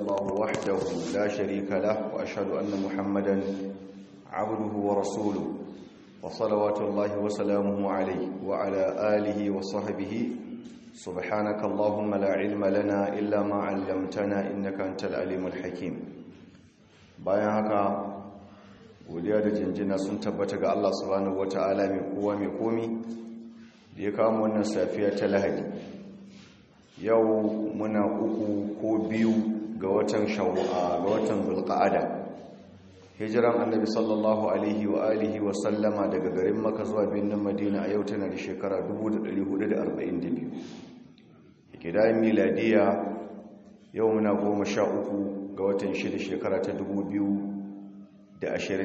الله وحده لا شريك له وأشهد أن محمدا عبده ورسوله وصلوات الله وسلامه عليه وعلى آله وصحبه سبحانك اللهم لا علم لنا إلا ما علمتنا إنك أنت العليم الحكيم bayan haka godiya da jinjina sun tabbata ga Allah subhanahu wata'ala mai kowa mai komi da ya kawo wannan safiya ta lahadi yau muna uku ko biyu ga watan shawwa ga watan zulqa'ada hijiran annabi sallallahu alaihi wa alihi wa sallama daga garin maka zuwa birnin madina a yau tana da shekara 1442 kidayen miladiya yau muna goma sha uku ga watan shida shekara ta 2021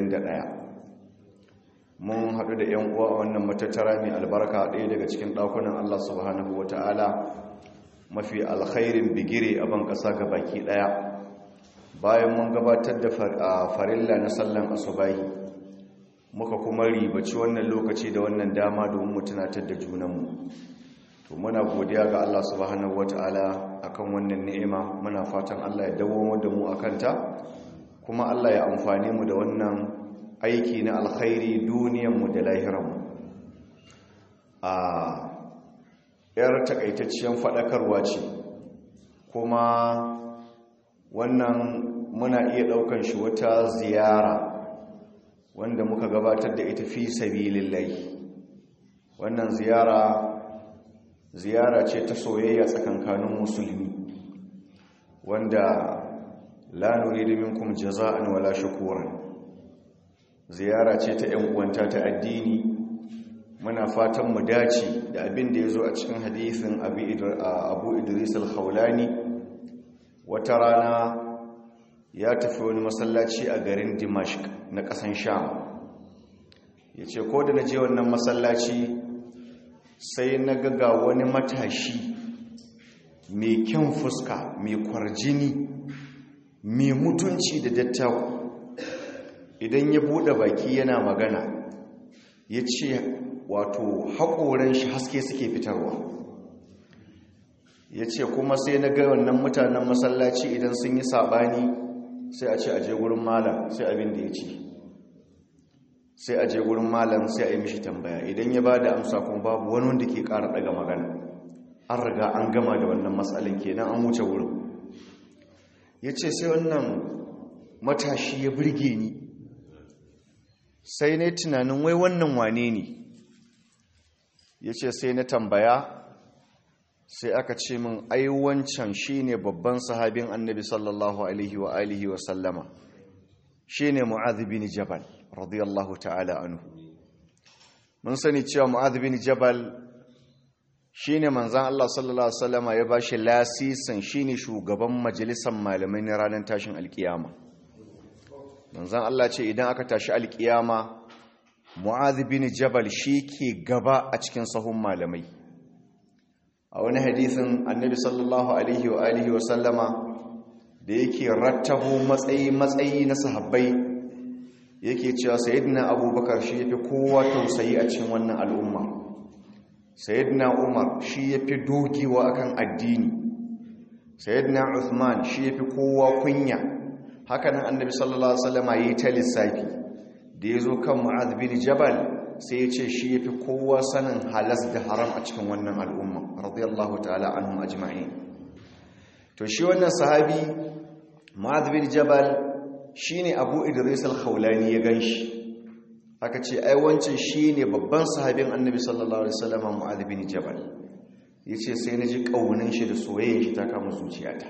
mun haɗu da 'yan uwa a wannan matattara mai albarka ɗaya daga cikin ɗakunan allah subhanahu wa ta'ala mafi alkhairin bigire a ban ƙasa ga baki ɗaya bayan mun gabatar da farilla na sallan asubahi muka kuma ribaci wannan lokaci da wannan dama domin mu tunatar da junanmu to muna godiya ga Allah subhanahu wataala akan wannan ni'ima muna fatan Allah ya dawo da mu akanta kuma Allah ya amfane mu da wannan aiki na alkhairi duniyar mu da lahirar mu a yar takaitacciyar fadakarwa ce kuma wannan muna iya daukan shi wata ziyara wanda muka gabatar da ita fi sabilillahi wannan ziyara ziyara ce ta soyayya tsakankanin musulmi wanda la nuridu minkum jaza'an wala shukuran ziyara ce ta yan uwanta ta addini muna fatan mu dace da abin da yazo a cikin hadisin Abu Idris al-Khawlani wata rana ya tafi wani masallaci a garin dimashq na ƙasan sham ya ce ko da na je wannan masallaci sai na gaga wani matashi mai kyan fuska mai kwarjini mai mutunci da dattaku idan ya buɗe baki yana magana ya ce wato haƙoran shi haske suke fitarwa ya ce kuma sai na ga wannan mutanen masallaci idan sun yi saɓani sai a ce a je gurin malam sai abin da ya ce sai a je gurin malam sai a yi mishi tambaya idan ya ba da amsa kuma babu wani wanda ke ƙara ɗaga magana an riga an gama da wannan matsalin kenan an wuce wurin ya ce sai wannan matashi ya birge ni sai na tunanin wai wannan wane ne ya ce sai na tambaya sai aka ce min ai wancan shine babban sahabin annabi sallallahu alaihi wa alihi wa sallama shine mu'adh bin jabal radiyallahu ta'ala anhu mun sani cewa mu'adh bin jabal shine manzon Allah sallallahu alaihi wasallama ya bashi lasisin shine shugaban majalisar malamai na ranar tashin alkiyama manzon Allah ce idan aka tashi alkiyama mu'adh bin jabal shi ke gaba a cikin sahun malamai a wani hadithin annabi sallallahu alaihi wa alihi wa sallama da yake rattabo matsayi matsayi na sahabbai yake cewa sayyidina abubakar shi yafi kowa tausayi a cikin wannan al'umma sayyidina umar shi yafi dogewa akan addini sayyidina uthman shi yafi kowa kunya hakanan annabi sallallahu alaihi wasallama yayi ta lissafi da yazo kan mu'adh bin jabal sai ya ce shi ya fi kowa sanin halas da haram a cikin wannan al'umma radiyallahu ta'ala anhum ajma'in to shi wannan sahabi ma'adh bin jabal shine abu idris al-khawlani ya ganshi aka ce ai wancan shine babban sahabin annabi sallallahu alaihi wasallam mu'adh bin jabal yace sai naji kaunin shi da soyayyar shi ta kama zuciyata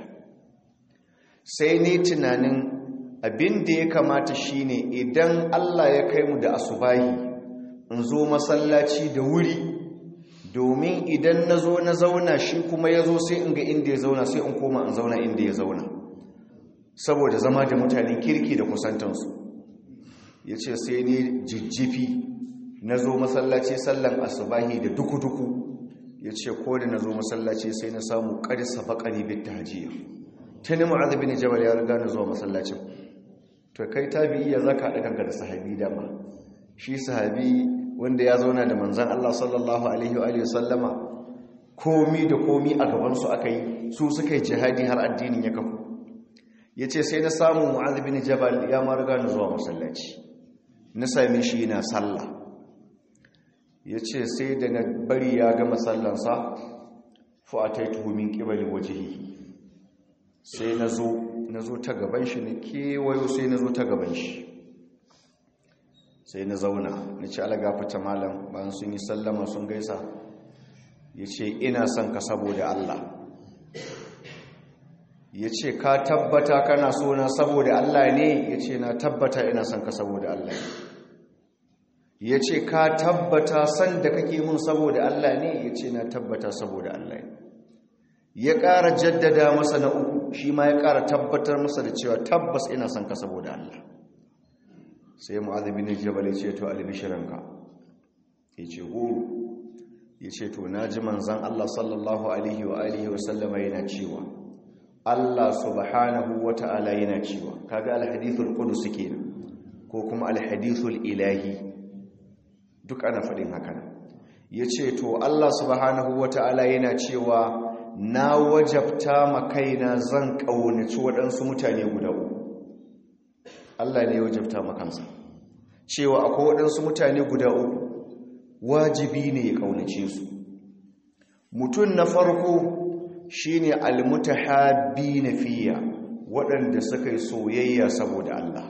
sai ne tunanin abin da ya kamata shine idan Allah ya kai mu da asubahi in zo masallaci da wuri domin idan na zo na zauna shi kuma ya zo sai in ga inda ya zauna sai in koma in zauna inda ya zauna saboda zama da mutanen kirki da kusantansu ya ce sai ne jijjifi na zo masallaci sallan asubahi da duku-duku ya ce ko da na zo masallaci sai na samu ƙarisa baƙari bit ta hajiya ta ni ma'azabi ne jabal ya riga na zuwa masallacin to kai tabi iya zaka haɗa kanka da sahabi dama shi sahabi wanda ya zauna da manzan Allah sallallahu alaihi wa sallama komi da komi a gabansu aka yi su suka yi jihadi har addinin ya kafu ya ce sai na samun mu'az bin jabal ya marga ni zuwa masallaci na sami shi yana sallah ya ce sai da na bari ya gama sallansa fa'ataitu min qibali wajhihi sai na zo na zo ta gaban shi na kewayo sai na zo ta gaban shi sai na zauna na ci alagafata malam bayan sun yi sallama sun gaisa ya ce ina son ka saboda Allah ya ce ka tabbata kana so na saboda Allah ne ya ce na tabbata ina son ka saboda Allah ya ce ka tabbata san da kake mun saboda Allah ne ya ce na tabbata saboda Allah ne ya ƙara jaddada masa na uku shi ma ya ƙara tabbatar masa da cewa tabbas ina son ka saboda Allah sai mu'adhabi ne jabal ya ce to albishiranka ya ce goro ya ce to na ji manzan Allah sallallahu alaihi wa alihi wa sallama yana cewa Allah subhanahu wa ta'ala yana cewa kaga alhadithul qudus kenan ko kuma alhadithul ilahi duk ana faɗin haka ya ce to Allah subhanahu wa ta'ala yana cewa na wajabta ma kaina zan ƙaunaci waɗansu mutane guda uku Allah ne ya wajabta ma kansa cewa akwai waɗansu mutane guda uku wajibi ne ya ƙaunace su mutum na farko shine almutahabbi na fiya waɗanda suka yi soyayya saboda Allah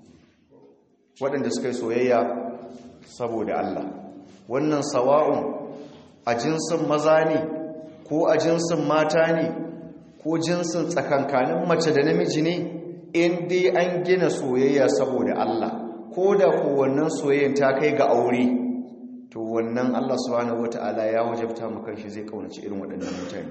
waɗanda suka yi soyayya saboda Allah wannan sawa'un a jinsin maza ne ko a jinsin mata ne ko jinsin tsakankanin mace da namiji ne in dai an gina soyayya saboda Allah ko da ko wannan soyayyan ta kai ga aure to wannan Allah subhanahu wata'ala ya wajabta mu kanshi zai kaunaci irin waɗannan mutane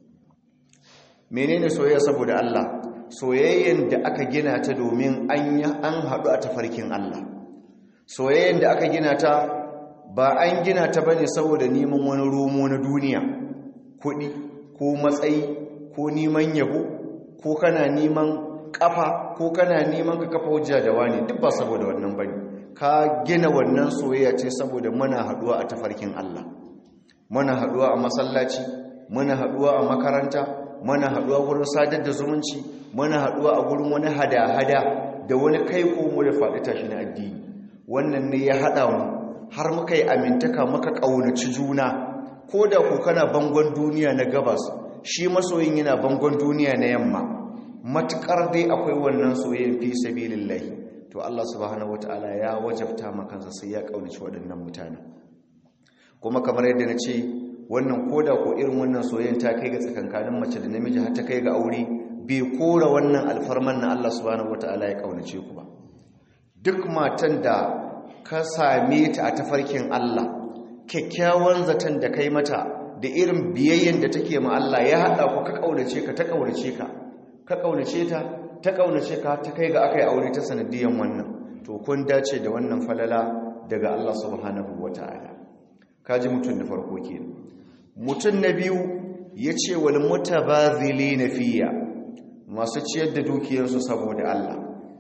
menene soyayya saboda Allah soyayyen da aka gina ta domin an an haɗu a tafarkin Allah soyayyen da aka gina ta ba an gina ta bane saboda neman wani romo na duniya kuɗi ko matsayi ko neman yabo ko kana neman kafa ko kana neman ka kafa hujja da wani duk ba saboda wannan bane ka gina wannan soyayya ce saboda muna haduwa a tafarkin Allah muna haduwa a masallaci muna haduwa a makaranta muna haduwa wurin sadar da zumunci muna haduwa a gurin wani hada-hada da wani kai komo da faɗi tashi na addini wannan ne ya haɗa mu har muka yi amintaka muka ƙaunaci juna ko da ku kana bangon duniya na gabas shi masoyin yana bangon duniya na yamma matukar dai akwai wannan soyayyen fi sabilillahi to Allah subhanahu wataala ya wajabta makansa sai ya kaunaci waɗannan mutane kuma kamar yadda na ce wannan koda ko irin wannan soyayyen ta kai ga tsakankanin mace da namiji har ta kai ga aure bai kora wannan alfarman na Allah subhanahu wataala ya kaunace ku ba duk matan da ka same ta a tafarkin Allah kyakkyawan zaton da kai mata da irin biyayyen da take ma Allah ya haɗa ku ka kaunace ka ta kaunace ka ka kaunace ta ta kaunace ka ta kai ga aka yi aure ta sanadiyan wannan to kun dace da wannan falala daga Allah subhanahu wata'ala kaji mutum na farko kenan mutum na biyu yace wal mutabazilina fiya masu ciyar da dukiyarsu saboda Allah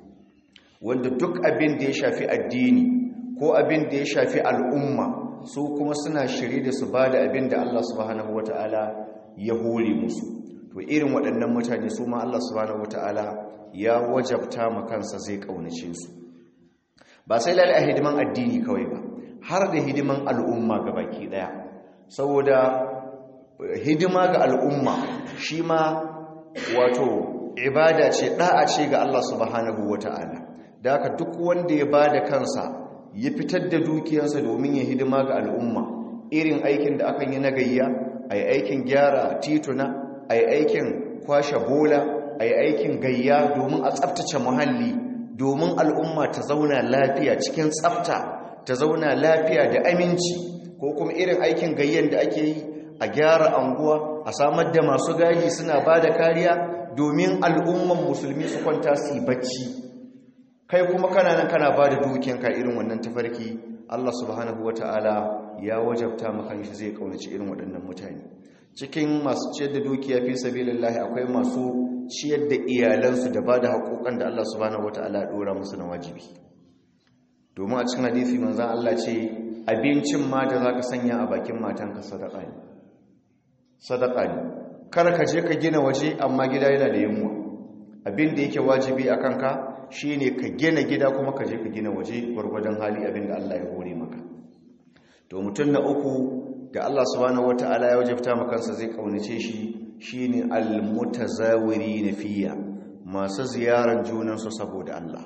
wanda duk abin da ya shafi addini ko abin da ya shafi al'umma su kuma suna shiri da su bada abin da Allah subhanahu wata'ala ya hore musu to irin waɗannan mutane su ma Allah subhanahu wata'ala ya wajabta ma kansa zai kaunace su ba sai lalle a hidiman addini kawai ba har da hidiman al'umma ga baki daya saboda hidima ga al'umma shi ma wato ibada ce da'a ce ga Allah subhanahu wata'ala da haka duk wanda ya bada kansa ya fitar da dukiyarsa domin ya hidima ga al'umma irin aikin da akan yi na gayya ai aikin gyara tituna ai aikin kwashe bola ai aikin gayya domin a tsaftace muhalli domin al'umma ta zauna lafiya cikin tsafta ta zauna lafiya da aminci ko kuma irin aikin gayyan da ake yi a gyara anguwa a samar da masu gaji suna ba da kariya domin al'umman musulmi su kwanta su yi bacci kai kuma kana nan kana ba da dukiyanka irin wannan tafarki Allah subhanahu wa ta'ala ya wajabta maka shi zai kaunaci irin waɗannan mutane cikin masu ciyar da dukiya fi sabilillahi akwai masu ciyar da iyalansu da ba da haƙoƙan da Allah subhanahu wa ta'ala ɗora musu na wajibi domin a cikin hadisi manzan Allah ce abincin ma da za ka sanya a bakin matanka sadaka ne sadaka ne kar ka je ka gina waje amma gida yana da yunwa abin da yake wajibi a kanka shine ka gina gida kuma ka je ka gina waje gwargwadon hali abin da Allah ya hore maka to mutum na uku da Allah subhanahu wataala ya wajabta maka kansa zai kaunace shi shine almutazawiri fiya masu ziyaran junansu saboda Allah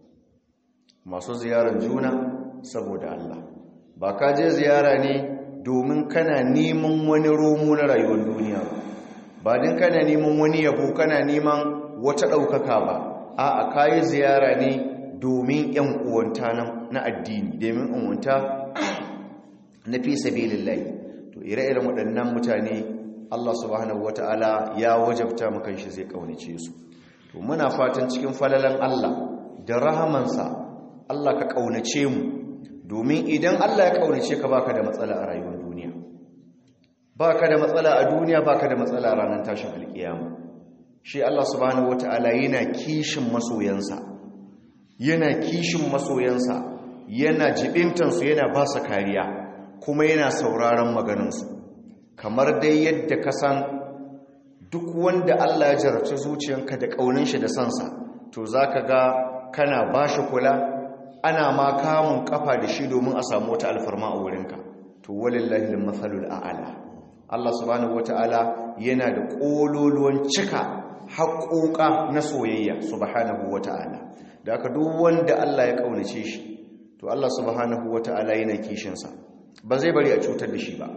masu ziyaran juna saboda Allah ba ka je ziyara ne domin kana neman wani romo na rayuwar duniya ba ba din kana neman wani yabo kana neman wata ɗaukaka ba a a kayi ziyara ne domin ‘yan uwanta na addini domin uwanta na fi sabilillahi to ire-iren waɗannan mutane Allah subhanahu wata'ala ya wajabta maka shi zai kaunace su to muna fatan cikin falalan Allah da rahamansa Allah ka kaunace mu domin idan Allah ya kaunace ka baka da matsala a rayuwar duniya baka da matsala a duniya baka da matsala a ranar tashin alkiyama shi Allah subhanahu wata'ala yana kishin masoyansa yana kishin masoyansa yana jibintansu yana ba su kariya kuma yana sauraron maganinsu kamar dai yadda ka san duk wanda Allah ya jarabci zuciyanka da ƙaunin shi da sansa to za ka ga kana ba shi kula ana ma kamun kafa da shi domin a samu wata alfarma a wurinka to walillahi al-mathalul a'la Allah subhanahu wata'ala yana da ƙololuwan cika haƙoƙa na soyayya subhanahu wata'ala da aka duk wanda Allah ya ƙaunace shi to Allah subhanahu wata'ala yana kishinsa ba zai bari a cutar da shi ba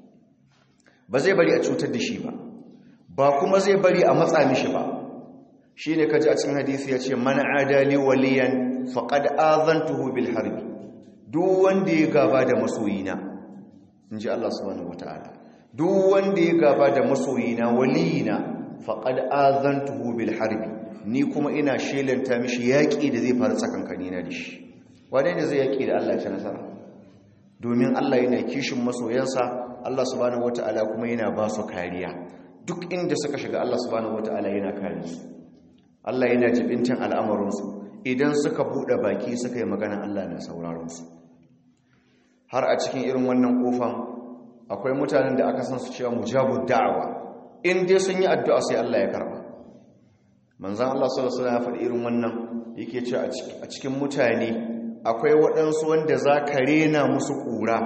ba zai bari a cutar da shi ba ba kuma zai bari a matsa mishi ba shi ne kaji a cikin hadisi ya ce mana adali waliyan faƙad azantuhu bil harbi duk wanda ya gaba da masoyina in ji Allah subhanahu wata'ala duk wanda ya gaba da masoyina waliyina faƙad azantuhu bil harbi ni kuma ina shelanta mishi yaƙi da zai faru tsakankanina da shi wane ne zai yaƙi da Allah ta nasara domin Allah yana kishin masoyansa Allah subhanahu wata'ala kuma yana ba su kariya duk inda suka shiga Allah subhanahu wata'ala yana kare su Allah yana jibintin al'amuransu idan suka buɗe baki suka yi magana Allah na sauraron su har a cikin irin wannan kofan akwai mutanen da aka san su cewa mujabud da'awa in dai sun yi addu'a sai Allah ya karba manzon Allah sallallahu alaihi wasallam ya faɗi irin wannan yake cewa a cikin mutane akwai waɗansu wanda za ka rena musu ƙura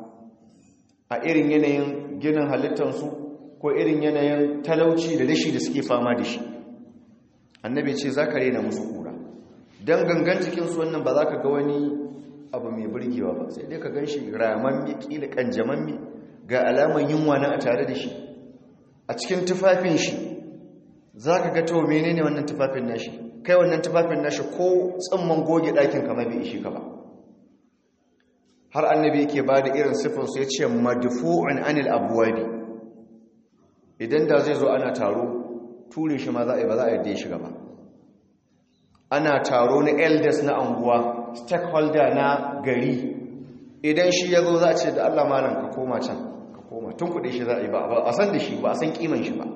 a irin yanayin ginin halittarsu ko irin yanayin talauci da rashi da suke fama da shi annabi ce za ka rena musu ƙura don gangan cikinsu wannan ba za ka ga wani abu mai burgewa ba sai dai ka gan shi ramammi ƙila ƙanjamammi ga alaman yunwa na a tare da shi a cikin tufafin shi za ka ga to menene wannan tufafin nashi kai wannan tufafin nashi ko tsamman goge ɗakin kama bai ishe ka ba har annabi yake ba da irin siffinsu ya ce madufu'un anil abuwabi idan da zai zo ana taro ture shi ma za a yi ba za a yadda ya shiga ba ana taro na elders na anguwa stakeholder na gari idan shi ya zo za a ce da allah malam ka koma can ka koma tun kuɗe shi za a yi ba a san da shi ba a san kiman shi ba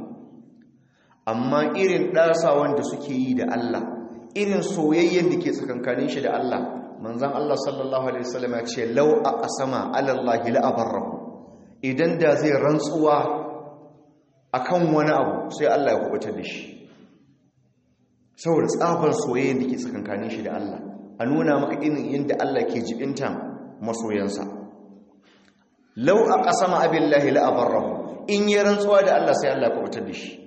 amma irin ɗasa wanda suke yi da Allah irin soyayyen da ke tsakankanin shi da Allah manzan Allah sallallahu Alaihi wasallam ya ce lau a asama alallahi la'abarrahu idan da zai rantsuwa a kan wani abu sai Allah ya kubutar da shi saboda tsabar soyayyen da ke tsakankanin shi da Allah a nuna maka irin yadda Allah ke jibinta masoyansa lau a asama abillahi la'abarrahu in yi rantsuwa da Allah sai Allah ya kubutar da shi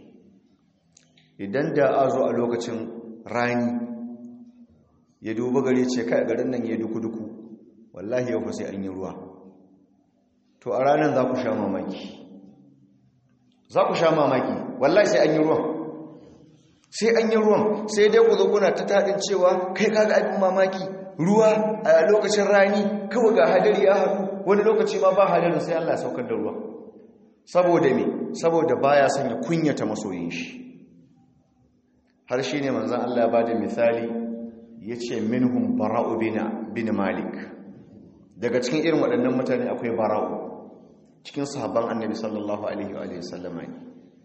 idan da a zo a lokacin rani ya duba gari ce kai garin nan ya duku-duku wallahi yau fa sai an yi ruwa to a ranar za ku sha mamaki za ku sha mamaki wallahi sai an yi ruwan sai an yi ruwan sai dai ku zo kuna ta taɗin cewa kai kaga abin mamaki ruwa a lokacin rani kawai ga hadari ya haɗu wani lokaci ma ba hadarin sai Allah saukar da ruwa saboda me saboda baya son ya kunyata masoyin shi har shi ne manzan Allah ba da misali ya ce minhum bara'u bin malik daga cikin irin waɗannan mutane akwai bara'u cikin sahabban annabi sallallahu alaihi wa sallama ne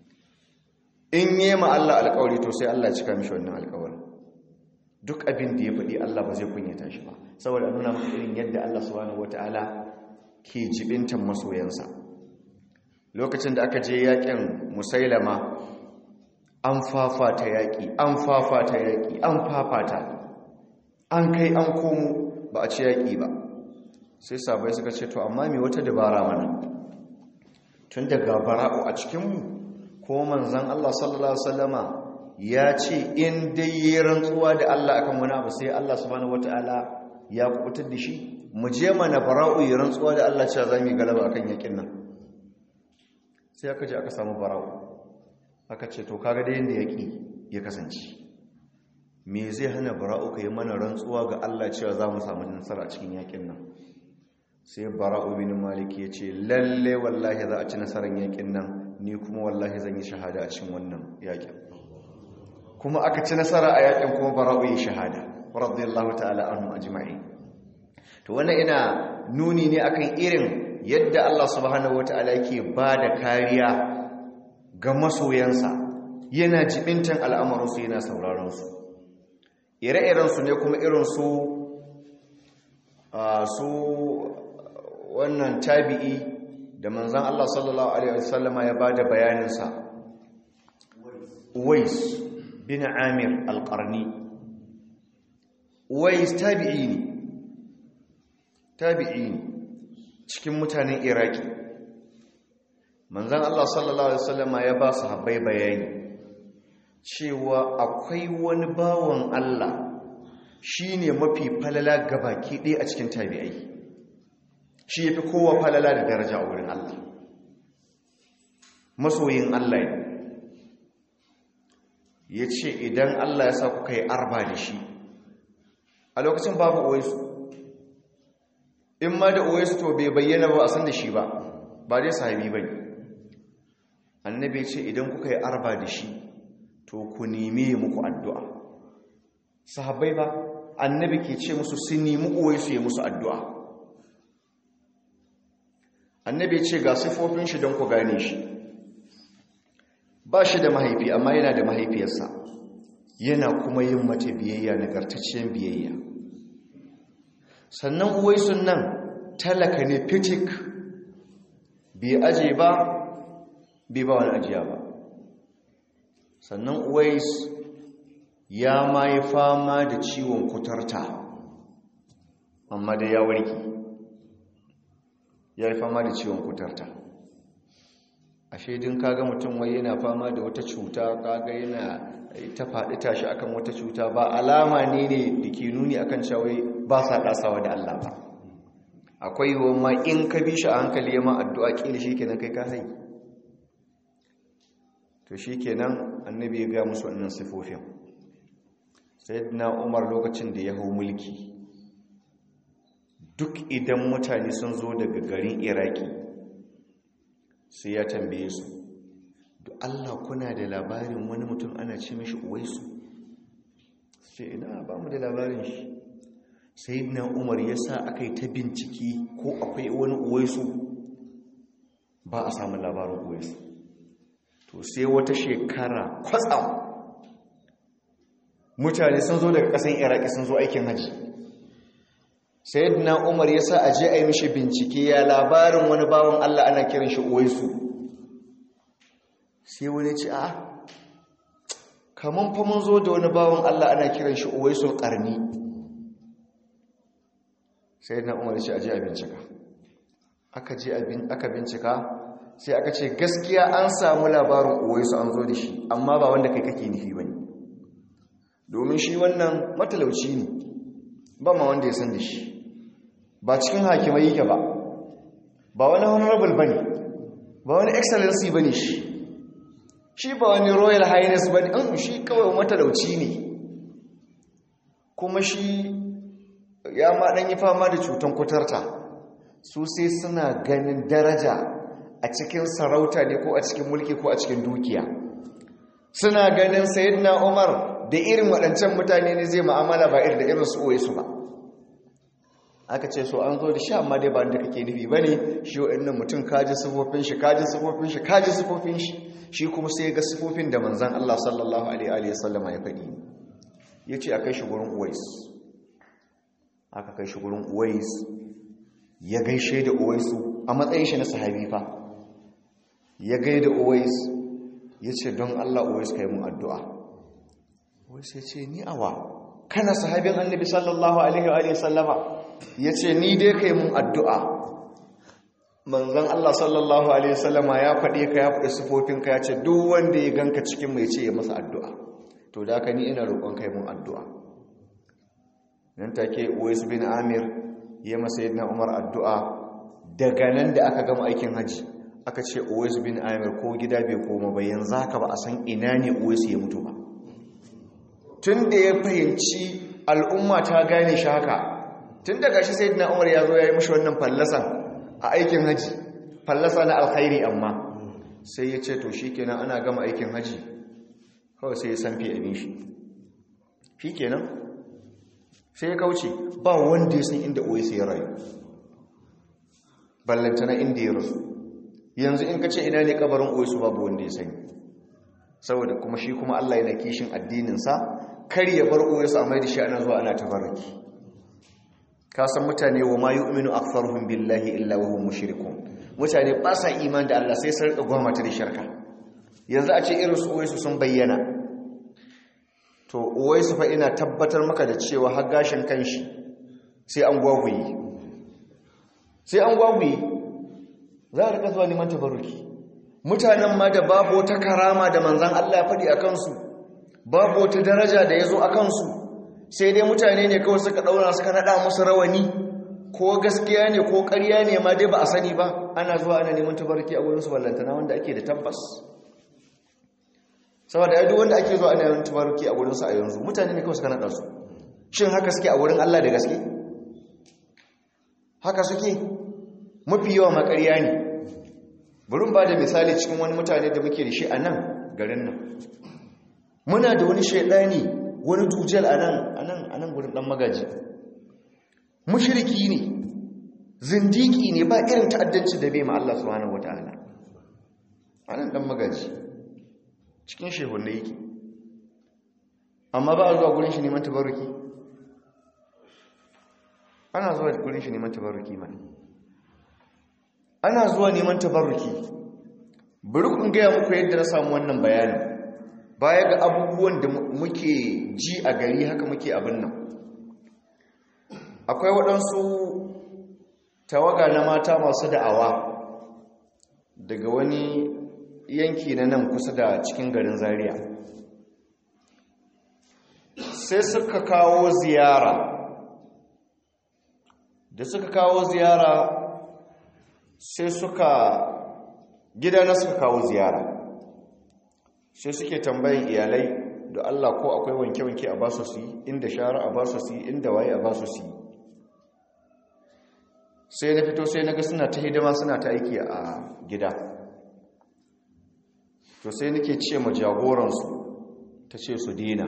in yi ma Allah alkawari to sai Allah cika mishi wannan alkawarin duk abin da ya faɗi Allah ba zai kunyata shi ba saboda nuna maka irin yadda Allah subhanahu wata'ala ke jibintan masoyansa lokacin da aka je yakin musailama an fafata yaƙi an fafata yaƙi an fafata an kai an komo ba a ci yaƙi ba sai sabai suka ce to amma mai wata dabara mana tun daga bara'u a cikinmu ko manzan Allah sallallahu Alaihi wasallama ya ce in dai yi rantsuwa da Allah akan wani abu sai Allah subhanahu wata'ala ya kubutar da shi mu je mana bara'u yi rantsuwa da Allah cewa za mu yi galaba akan yakin nan sai aka je aka samu bara'u aka ce to kaga da yanda yaki ya kasance me zai hana bara'u ka yi mana rantsuwa ga Allah cewa za mu samu nasara a cikin yakin nan sai bara'u bin malik ya ce lalle wallahi za a ci nasarar yakin nan ni kuma wallahi zan yi shahada a cikin wannan yakin kuma aka ci nasara a yakin kuma bara'u yi shahada radiyallahu ta'ala anhu ajma'in to wannan ina nuni ne akan irin yadda Allah subhanahu wata'ala yake bada kariya ga masoyansa yana jibintan al'amuransu yana sauraron su ire-iren su ne kuma irin su su wannan tabi'i da manzan Allah sallallahu Alaihi wasallama ya ba da bayaninsa Uwais bin Amir al-Qarni Uwais tabi'i ne tabi'i ne cikin mutanen Iraki manzan Allah sallallahu Alaihi wasallama ya ba su habbai bayani cewa akwai wani bawan Allah shi ne mafi falala gabaki ɗaya a cikin tabi'ai shi ya fi kowa falala da daraja a wurin Allah masoyin Allah ne ya ce idan Allah ya sa kuka yi arba da shi a lokacin babu uwaisu in ma da uwaisu to bai bayyana ba a san da shi ba ba dai sahabi ba annabi ce idan kuka yi arba da shi to ku nemi muku addu'a sahabbai ba annabi ke ce musu sun nemi uwaisu ya musu addu'a annabi ce ga sifofin shi don ku gane shi ba shi da mahaifi amma yana da mahaifiyarsa yana kuma yin mata biyayya nagartacciyar biyayya sannan uwaisun nan talaka ne fitik bai aje ba bai ba wani ajiya ba sannan uwais ya ma yi fama da ciwon kutarta amma da ya warke ya yi fama da ciwon kutarta a shaidin kaga mutum wai yana fama da wata cuta kaga yana ta faɗi tashi akan wata cuta ba alama ne ne da ke nuni akan cawai ba sa ɗasawa da Allah ba akwai yiwuwa ma in ka bi shi a hankali ya ma addu'a ƙila shi kenan kai ka hai to shi kenan annabi ya ga musu wannan sifofin na umar lokacin da ya hau mulki duk idan mutane sun zo daga garin iraki sai ya tambaye su da allah kuna da labarin wani mutum ana ce mashi uwaisu ce ina ba mu da labarin shi sai na umar ya sa aka yi ta binciki ko akwai wani uwaisu ba a samun labarin uwaisu to sai wata shekara kwatsam mutane sun zo daga ƙasan iraki sun zo aikin hajji sayyidina umar ya sa aje a yi mishi bincike ya labarin wani bawan allah ana kiran shi uwaisu sai wani ce a kaman fa mun zo da wani bawan allah ana kiran shi uwaisul karni sayyidina umar ya ce aje a bincika aka je aka bincika sai aka ce gaskiya an samu labarin uwaisu an zo da shi amma ba wanda kai kake nufi bane domin shi wannan matalauci ne ba ma wanda ya san da shi ba cikin hakimai yake ba ba wani honorable ba ne ba wani excellency ba ne shi shi ba wani royal highness ba ne an shi kawai matalauci ne kuma shi ya ma ɗan yi fama da cutan kutarta su sai suna ganin daraja a cikin sarauta ne ko a cikin mulki ko a cikin dukiya suna ganin sayyidina umar da irin waɗancan mutane ne zai ma'amala ba irin da irin su oye su ba aka ce so an zo da sha amma dai ba da kake nufi ba ne shi waɗannan mutum kaji sifofin shi kaji sifofin shi kaji sifofin shi shi kuma sai ga sifofin da manzan Allah sallallahu alaihi wasallama ya faɗi ya ce a kai shi gurin uwais aka kai shi gurin uwais ya gaishe da uwaisu a matsayin shi na sahabi fa ya gaida uwais ya ce don Allah uwais ka yi mun addu'a uwais ya ce ni awa kana sahabin annabi sallallahu alaihi wa sallama ya ce ni dai ka yi mun addu'a manzan Allah sallallahu alaihi wa sallama ya faɗe ka ya faɗi sufofinka ya ce duk wanda ya ganka cikin mai ce ya masa addu'a to da ka ni ina roƙon ka yi mun addu'a nan take uwais bin amir ya masa yadda umar addu'a daga nan da aka gama aikin hajji aka ce uwais bin amir ko gida bai koma bayan zaka ba a san ina ne uwais ya mutu ba tun da ya fahimci al'umma ta gane shi haka tun da gashi sai dina umar ya zo ya yi mashi wannan fallasan a aikin hajji fallasa na alkhairi amma sai ya ce to shi kenan ana gama aikin hajji kawai sai ya sanfi abin shi shi kenan sai ya kauce ba wanda ya san inda uwais ya rayu ballantana inda ya rasu yanzu in ka ce ina ne kabarin oisu babu wanda ya sani saboda kuma shi kuma Allah yana kishin addininsa kar ya bar oisu a mai da shi ana zuwa ana tabarraki ka san mutane wa ma yu'minu aktharuhum billahi illa wa hum mushrikun mutane ba sa iman da Allah sai sun rika gwamnati da shirka yanzu a ce irin su oisu sun bayyana to oisu fa ina tabbatar maka da cewa har gashin kanshi sai an gwagwaye sai an gwagwaye za a rika zuwa neman tabaruki mutanen ma da babu wata karama da manzan Allah ya faɗi a kansu babu wata daraja da ya zo a kansu sai dai mutane ne kawai suka ɗaura suka naɗa musu rawani ko gaskiya ne ko ƙarya ne ma dai ba a sani ba ana zuwa ana neman tabaruki a wurinsu ballantana wanda ake da tabbas saboda yadda wanda ake zuwa ana neman tabaruki a wurinsu a yanzu mutane ne kawai suka naɗa su shin haka suke a wurin Allah da gaske haka suke mafi yawa makarya ne burin ba da misali cikin wani mutane da muke da shi a nan garin nan muna da wani shaidani wani dujal a nan a nan gurin dan magaji mushiriki ne zindiki ne ba irin ta'addanci da bai ma Allah subhanahu wata'ala a nan dan magaji cikin shehunne yake amma ba a zuwa gurin shi neman tabaruki ana zuwa gurin shi neman tabaruki mana ana zuwa neman tabarruki bari kun gaya muku yadda na samu wannan bayanin baya ga abubuwan da muke ji a gari haka muke abin nan akwai waɗansu tawaga na mata masu da'awa daga wani yanki na nan kusa da cikin garin zaria sai suka kawo ziyara da suka kawo ziyara sai suka gidana suka kawo ziyara sai suke tambayin iyalai da Allah ko akwai wanke-wanke a basu su yi inda shara a basu su yi inda waye a basu su yi sai na fito sai na ga suna ta hidima suna ta aiki a gida to sai nake ce ma jagoransu ta ce su dina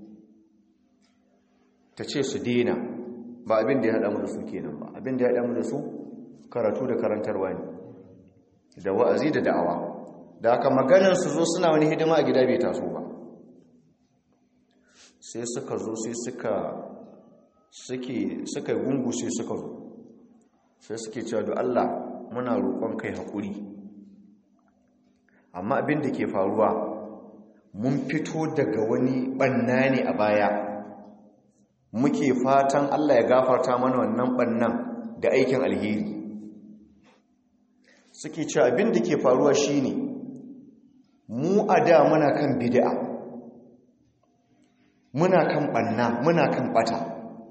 ta ce su dina ba abin da ya haɗa mu da su kenan ba abin da ya haɗa mu da su karatu da karantarwa ne da wa'azi da da'awa da aka maganar su zo suna wani hidima a gida bai taso ba sai suka zo sai suka suke suka gungu sai suka zo sai suke cewa da Allah muna roƙon kai haƙuri amma abin da ke faruwa mun fito daga wani ɓanna ne a baya muke fatan Allah ya gafarta mana wannan ɓannan da aikin alheri suke cewa abin da ke faruwa shine mu a da muna kan bid'a muna kan banna muna kan bata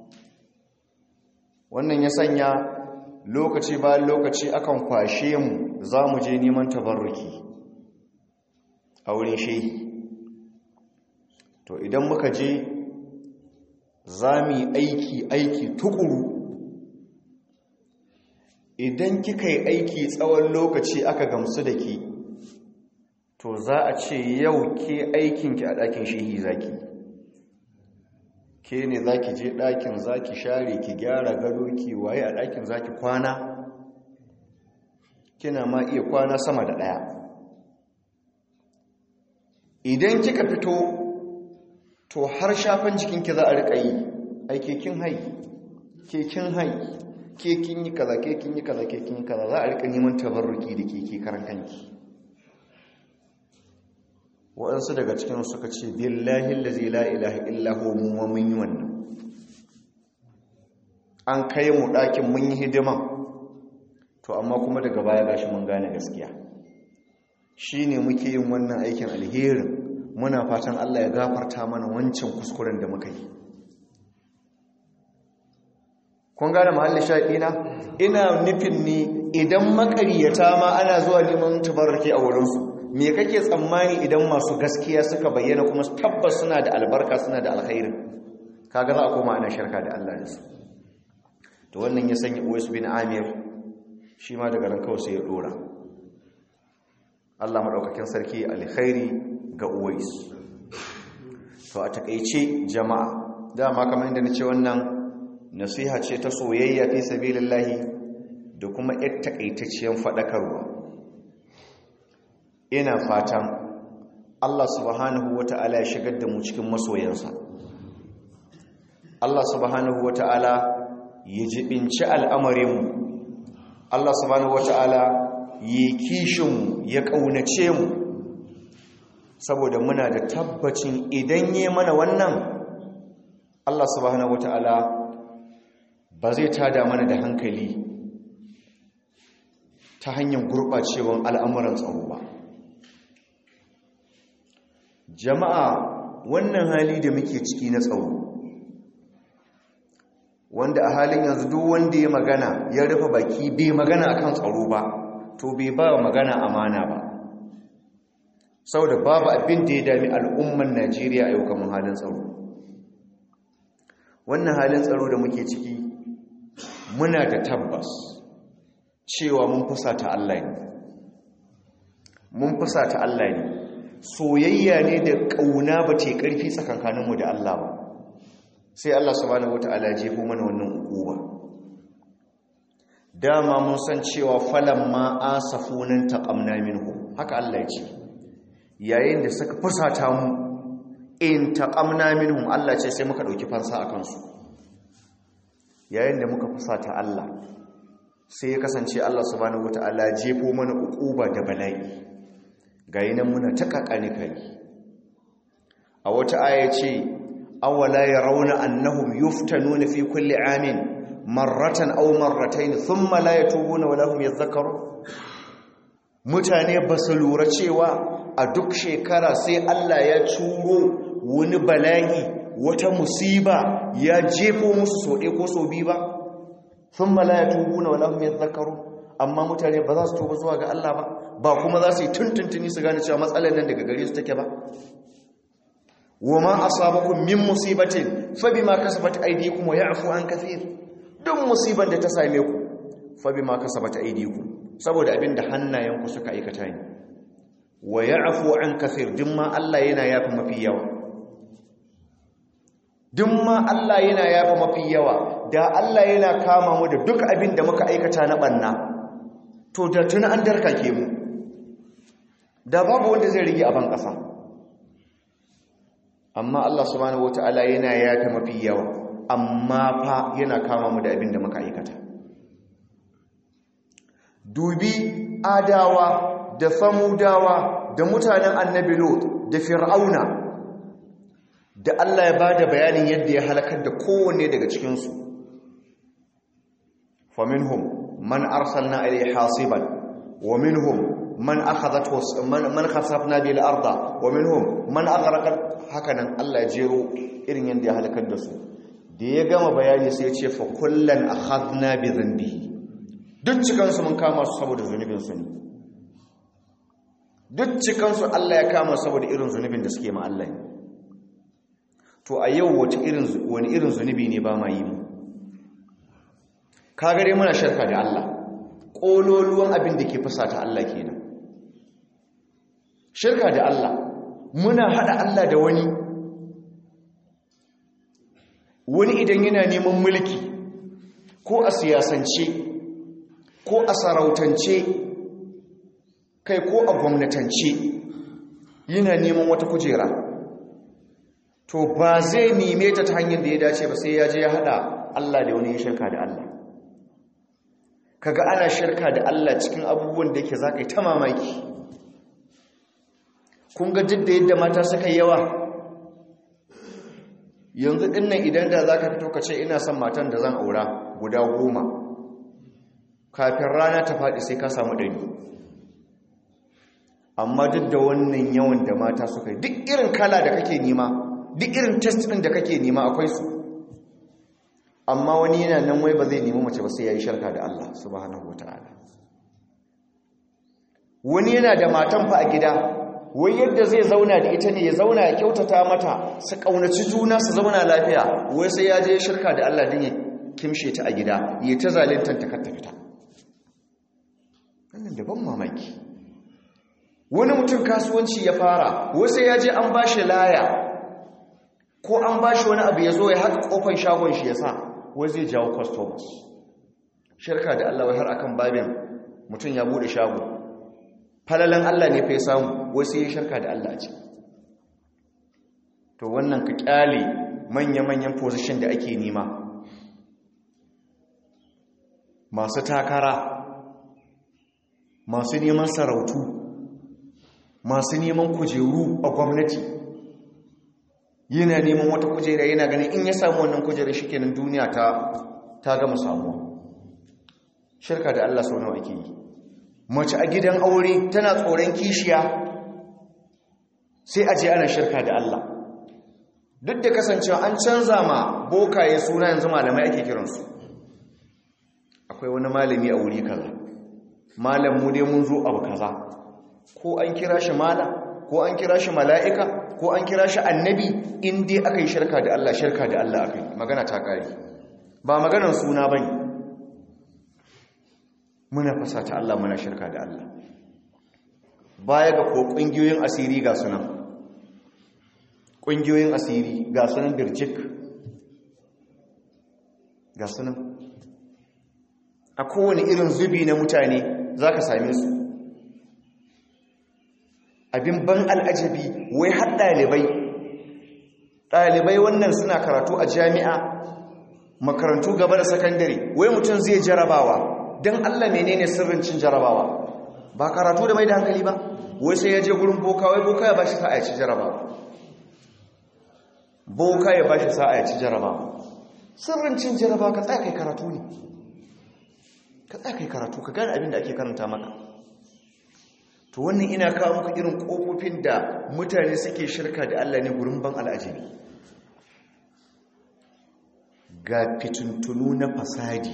wannan ya sanya lokaci bayan lokaci akan kwashe mu za mu je neman tabarruki a wurin shehi to idan muka je za mu yi aiki aiki tukuru idan kika yi aiki tsawon lokaci aka gamsu da ki to za a ce yau ke aikinki a ɗakin shehi zaki ke ne za ki je ɗakin za ki share ki gyara gado ki waye a ɗakin za ki kwana kina ma iya kwana sama da ɗaya idan kika fito to har shafan jikinki za a riƙa yi ai kekin hai kekin hai kekin yi kaza kekin yi kaza kekin yi kaza za a riƙa neman tabarruki da keke karan kanki waɗansu daga cikin suka ce billahi allazi la ilaha illa huwa mu mun yi wannan an kai mu ɗakin mun yi hidima to amma kuma daga baya gashi mun gane gaskiya shine muke yin wannan aikin alherin muna fatan Allah ya gafarta mana wancan kuskuren da muka yi kun gane mahallin shaɗina ina nufin ni idan makariyata ma ana zuwa neman tabarrake a wurinsu me kake tsammani idan masu gaskiya suka bayyana kuma tabbas suna da albarka suna da alkhairin kaga za a koma ana shirka da Allah da su to wannan ya sanya Uwais bin Amir shi ma daga ran kawai sai ya dora Allah madaukakin sarki alkhairi ga Uwais to a takeice jama'a dama kamar inda nace wannan nasiha ce ta soyayya fi sabilillahi da kuma yar takaitacciyar fadakarwa ina fatan Allah subhanahu wata'ala ya shigar da mu cikin masoyansa Allah subhanahu wata'ala ya jibinci al'amarinmu Allah subhanahu wata'ala ya kishinmu ya ƙaunace mu saboda muna da tabbacin idan yi mana wannan Allah subhanahu wata'ala ba zai tada mana da hankali ta hanyar gurɓacewan al'amuran tsaro ba jama'a wannan hali da muke ciki na tsaro wanda a halin yanzu duk wanda ya magana ya rufe baki bai magana akan tsaro ba to bai ba magana amana ba saboda babu abin da ya dami al'umman Najeriya a yau kamar halin tsaro wannan halin tsaro da muke ciki muna da tabbas cewa mun fusata Allah ne mun fusata Allah ne soyayya ne da ƙauna ba ce ƙarfi tsakankaninmu da Allah ba sai Allah subhanahu wata'ala jefo mana wannan ukuba dama mun san cewa falan ma asafunan taqamna minhu haka Allah ya ce yayin da suka fusata mu in taqamna minhum Allah ce sai muka dauki fansa akan su yayin da muka fusata Allah sai ya kasance Allah subhanahu wata'ala jefo mana ukuba da bala'i gayi nan muna ta kakani kai a wata aya ce awala yarawna annahum yuftanuna fi kulli amin marratan aw marratayn thumma la yatubuna wala hum yadhakkarun mutane ba su lura cewa a duk shekara sai Allah ya curo wani bala'i wata musiba ya jefo musu so ɗaya ko so biyu ba thumma la yatubuna wala hum yadhakkarun amma mutane ba za su tuba zuwa ga Allah ba ba kuma za su yi tuntuntuni su gane cewa matsalar nan daga gare su take ba wama asabakum min musibatin fa bima kasabat aydikum wa ya'fu an kathir duk musiban da ta same ku fa bima kasabat aydikum saboda abinda hannayenku suka aikata ne wa ya'fu an kathir dimma Allah yana yafa mafi yawa dimma Allah yana yafa mafi yawa da Allah yana kama mu da duk abinda muka aikata na banna to da tuna an darkake mu da babu wanda zai rige a ban kasa amma Allah subhanahu wata'ala yana yafe mafi yawa amma fa yana kama mu da abin da muka aikata dubi adawa da samudawa da mutanen annabi lot da fir'auna da Allah ya bada bayanin yadda ya halakar da kowanne daga cikinsu faminhum man arsalna ilayhi hasiban wa minhum man akhadhat man khasafna bil arda wa minhum man aghraqat hakanan Allah ya jero irin yanda ya halakar da su da ya gama bayani sai ya ce fa kullan akhadna bi dhanbihi duk cikan su mun kama su saboda zunubin su ne duk cikan su Allah ya kama saboda irin zunubin da suke ma Allah to a yau wata irin wani irin zunubi ne ba ma yi mu kaga dai muna shirka da Allah kololuwan abin da ke fusata Allah kenan shirka da Allah muna hada Allah da wani wani idan yana neman mulki ko a siyasance ko a sarautance kai ko a gwamnatance yana neman wata kujera to ba zai neme ta ta hanyar da ya dace ba sai ya je ya hada Allah da wani ya shirka da Allah kaga ana shirka da Allah cikin abubuwan da yake za ka yi ta mamaki kun ga duk da yadda mata suka yawa yanzu dinnan idan da za ka fito ka ce ina son matan da zan aura guda goma kafin rana ta faɗi sai ka samu ɗari amma duk da wannan yawan da mata suka yi duk irin kala da kake nima duk irin test ɗin da kake nima akwai su amma wani yana nan wai ba zai nemi mace ba sai ya yi sharka da Allah subhanahu wata'ala wani yana da matan fa a gida wai yadda zai zauna da ita ne ya zauna ya kyautata mata su kaunaci juna su zauna lafiya wai sai ya je shirka da Allah din ya kimshe ta a gida ya ta zalintan ta ta fita wannan daban mamaki wani mutum kasuwanci ya fara wai sai ya je an bashi laya ko an bashi wani abu ya zo ya haka kofar shagon shi ya sa wai zai jawo customers shirka da Allah wai har akan babin mutum ya bude shago falalan Allah ne fa ya samu wai sai ya shirka da Allah ce to wannan ka kyale manya-manyan position da ake nima masu takara masu neman sarautu masu neman kujeru a gwamnati yana neman wata kujera yana ganin in ya samu wannan kujera shikenan duniya ta ta gama samuwa shirka da Allah sau nawa ake yi mace a gidan aure tana tsoron kishiya sai a je ana shirka da Allah duk da kasancewa an canza ma bokaye suna yanzu malamai ake kiransu akwai wani malami a wuri kaza malam mu dai mun zo abu kaza ko an kira shi malam ko an kira shi mala'ika ko an kira shi annabi in dai aka yi shirka da Allah shirka da Allah aka yi magana ta kare ba maganar suna ba ne muna fasa ta Allah muna shirka da Allah baya ga ko ƙungiyoyin asiri ga sunan ƙungiyoyin asiri ga sunan birjik ga sunan a kowane irin zubi na mutane za ka same su abin ban al'ajabi wai har ɗalibai ɗalibai wannan suna karatu a jami'a makarantu gaba da sakandare wai mutum zai jarabawa don allah menene sirrin cin jarabawa ba karatu da mai da hankali ba wai sai ya je gurin boka wai boka ya ba shi sa'a ya ci jarabawa boka ya ba shi sa'a ya ci jarabawa sirrin cin jarabawa ka tsaya kai karatu ne ka tsaya kai karatu ka gane abin da ake karanta maka to wannan ina kawo muku irin kofofin da mutane suke shirka da Allah ne gurin ban al'ajabi ga fitintunu na fasadi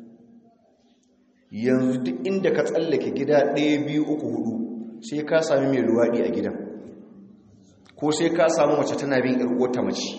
yanzu duk inda ka tsallake gida ɗaya biyu uku hudu sai ka sami mai luwaɗi a gidan ko sai ka samu mace tana bin ta mace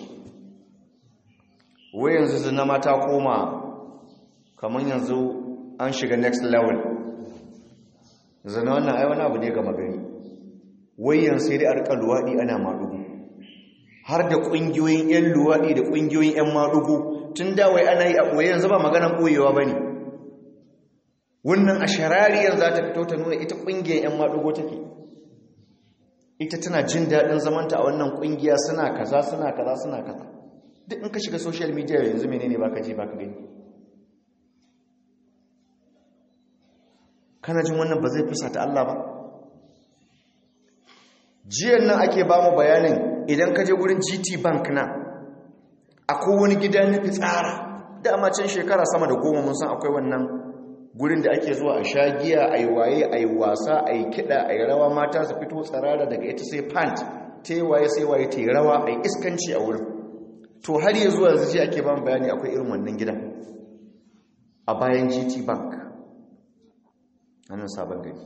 wai yanzu zina mata koma kamar yanzu an shiga next level zana wannan ai wani abu ne ga magani wayan sai dai a rika luwaɗi ana maɗugu har da ƙungiyoyin 'yan luwaɗi da ƙungiyoyin 'yan maɗugu tun da wai ana yi a ɓoye yanzu ba maganan ɓoyewa ba ne wannan a sharariyar za ta fito ta nuna ita ƙungiyar 'yan maɗugo take ita tana jin daɗin zamanta a wannan ƙungiya suna kaza suna kaza suna kaza duk in ka shiga social media yanzu menene baka ji baka gani kana jin wannan ba zai fusa ta Allah ba jiyan nan ake ba mu bayanin idan ka je wurin GT Bank na akwai wani gida na fitsara dama can shekara sama da goma mun san akwai wannan gurin da ake zuwa a sha giya a yi waye a yi wasa a yi kiɗa a yi rawa mata su fito tsarara daga ita sai pant ta yi waye sai waye ta yi rawa a yi iskanci a wurin to har yi zuwa yanzu ake ba mu bayani akwai irin wannan gidan a bayan GT Bank nan sabon gari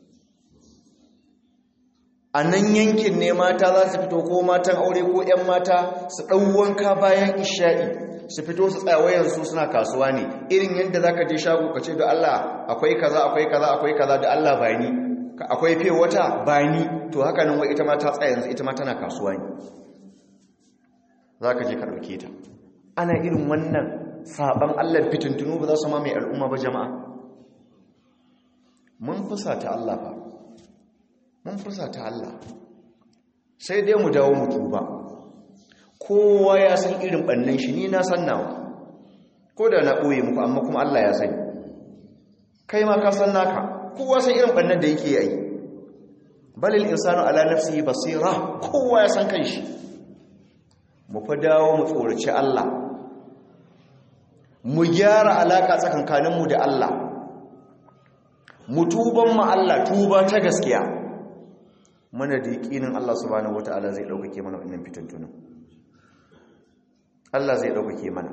a nan yankin ne mata za su fito ko matan aure ko 'yan mata su ɗau wanka bayan isha'i su fito su tsawayensu suna kasuwa ne irin yadda za ka je shago ka ce da Allah akwai kaza akwai kaza akwai kaza da Allah ba ni akwai fiye wata ba ni to haka nan wai ita ma ta tsaye yanzu ita ma tana kasuwa ne za ka je ka ɗauke ta ana irin wannan saɓan Allah fitintunu ba za su ma mai al'umma ba jama'a mun fusa ta Allah ba mun fusa ta Allah sai dai mu dawo mu tuba kowa ya san irin bannan shi ni na san nawa ko da na ɓoye muku amma kuma Allah ya sani kai ma ka san naka kowa san irin bannan da yake yi balil insanu ala nafsihi basira kowa ya san kanshi mu fa dawo mu tsoraci Allah mu gyara alaka tsakankaninmu da Allah mu tuban mu Allah tuba ta gaskiya mana da yakinin Allah subhanahu wataala zai daukake mana wannan fitantunan Allah zai daukake mana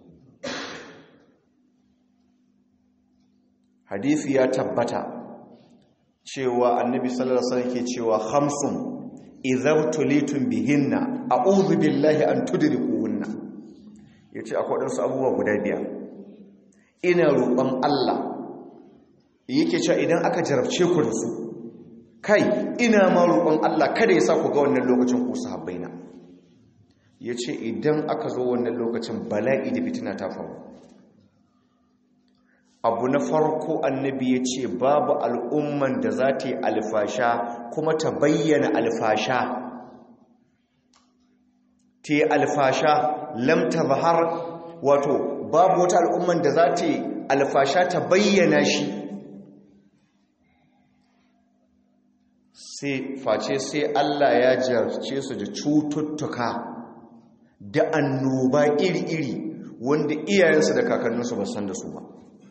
hadisi ya tabbata cewa annabi sallallahu alaihi wasallam ke cewa khamsun idza tulitum bihinna a'udhu billahi an tudrikuhunna yace akwai wadansu abubuwa guda biyar ina roƙon Allah yake cewa idan aka jarabce ku da su kai ina ma roƙon Allah kada ya sa ku ga wannan lokacin ku sahabbaina yace idan aka zo wannan lokacin bala'i da fitina ta faru abu na farko annabi ya ce babu al'umman da za ta yi alfasha kuma ta bayyana alfasha ta yi alfasha lamta bahar wato babu wata al'umman da za ta yi alfasha ta bayyana shi sai face sai Allah ya jarce su da cututtuka da annoba iri-iri wanda iyayensu da kakanninsu ba san da su ba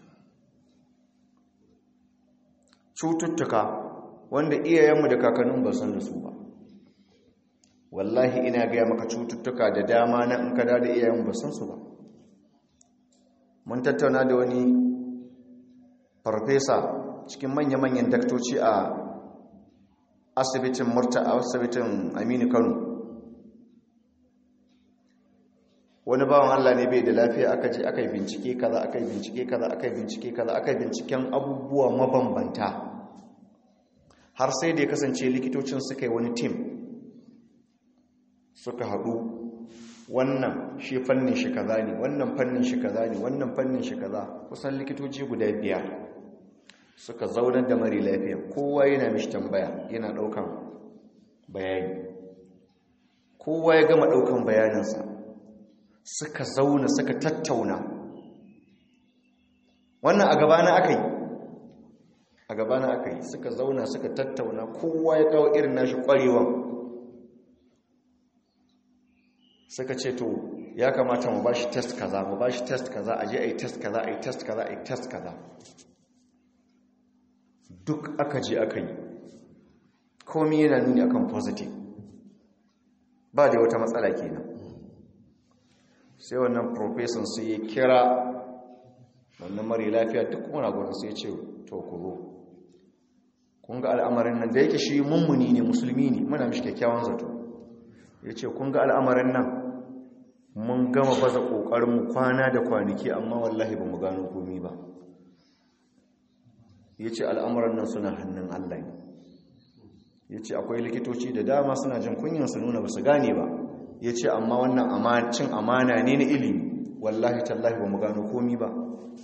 cututtuka wanda iyayenmu da kakannin ba san da su ba wallahi ina gaya maka cututtuka da dama na in kada da iyayenmu ba san su ba mun tattauna da wani farfesa cikin manya-manyan daktoci a asibitin murta a asibitin aminu kano wani bawan Allah ne bai da lafiya aka je aka yi bincike kaza aka yi bincike kaza aka yi bincike kaza aka yi binciken abubuwa mabambanta har sai da ya kasance likitocin suka yi wani tim suka haɗu wannan shi fannin shi kaza ne wannan fannin shi kaza ne wannan fannin shi kaza kusan likitoci guda biyar suka zaunar da mari lafiya kowa yana mishi tambaya yana ɗaukan bayani kowa ya gama ɗaukan bayaninsa suka zauna suka tattauna wannan a gabana aka yi a gabana aka yi suka zauna suka tattauna kowa ya kawo irin nashi kwarewan suka ce to ya kamata mu bashi test kaza mu bashi test kaza aje ai test kaza ai test kaza ai test kaza duk aka je aka yi komai yana nuni akan positive ba da wata matsala kenan sai wannan profesan sai ya kira wannan mara lafiya duk muna gudun sai ce to ku zo kun ga al'amarin nan da yake shi mummuni ne musulmi ne muna mishi kyakkyawan zato ya ce kun ga al'amarin nan mun gama baza ƙoƙarinmu kwana da kwanaki amma wallahi ba mu gano komi ba ya ce al'amarin nan suna hannun allah ne ya ce akwai likitoci da dama suna jin kunyan su nuna ba su gane ba ya ce amma wannan cin amana ne na ilimi wallahi tallahi ba mu gano komi ba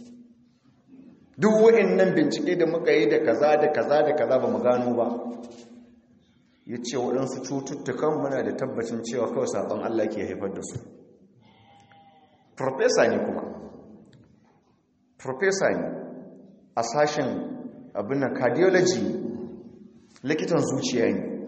duk nan bincike da muka yi da kaza da kaza da kaza ba mu gano ba ya ce waɗansu cututtukan muna da tabbacin cewa kawai saɓon Allah ke haifar da su Profesa ne kuma Profesa ne a sashen abin cardiology likitan zuciya ne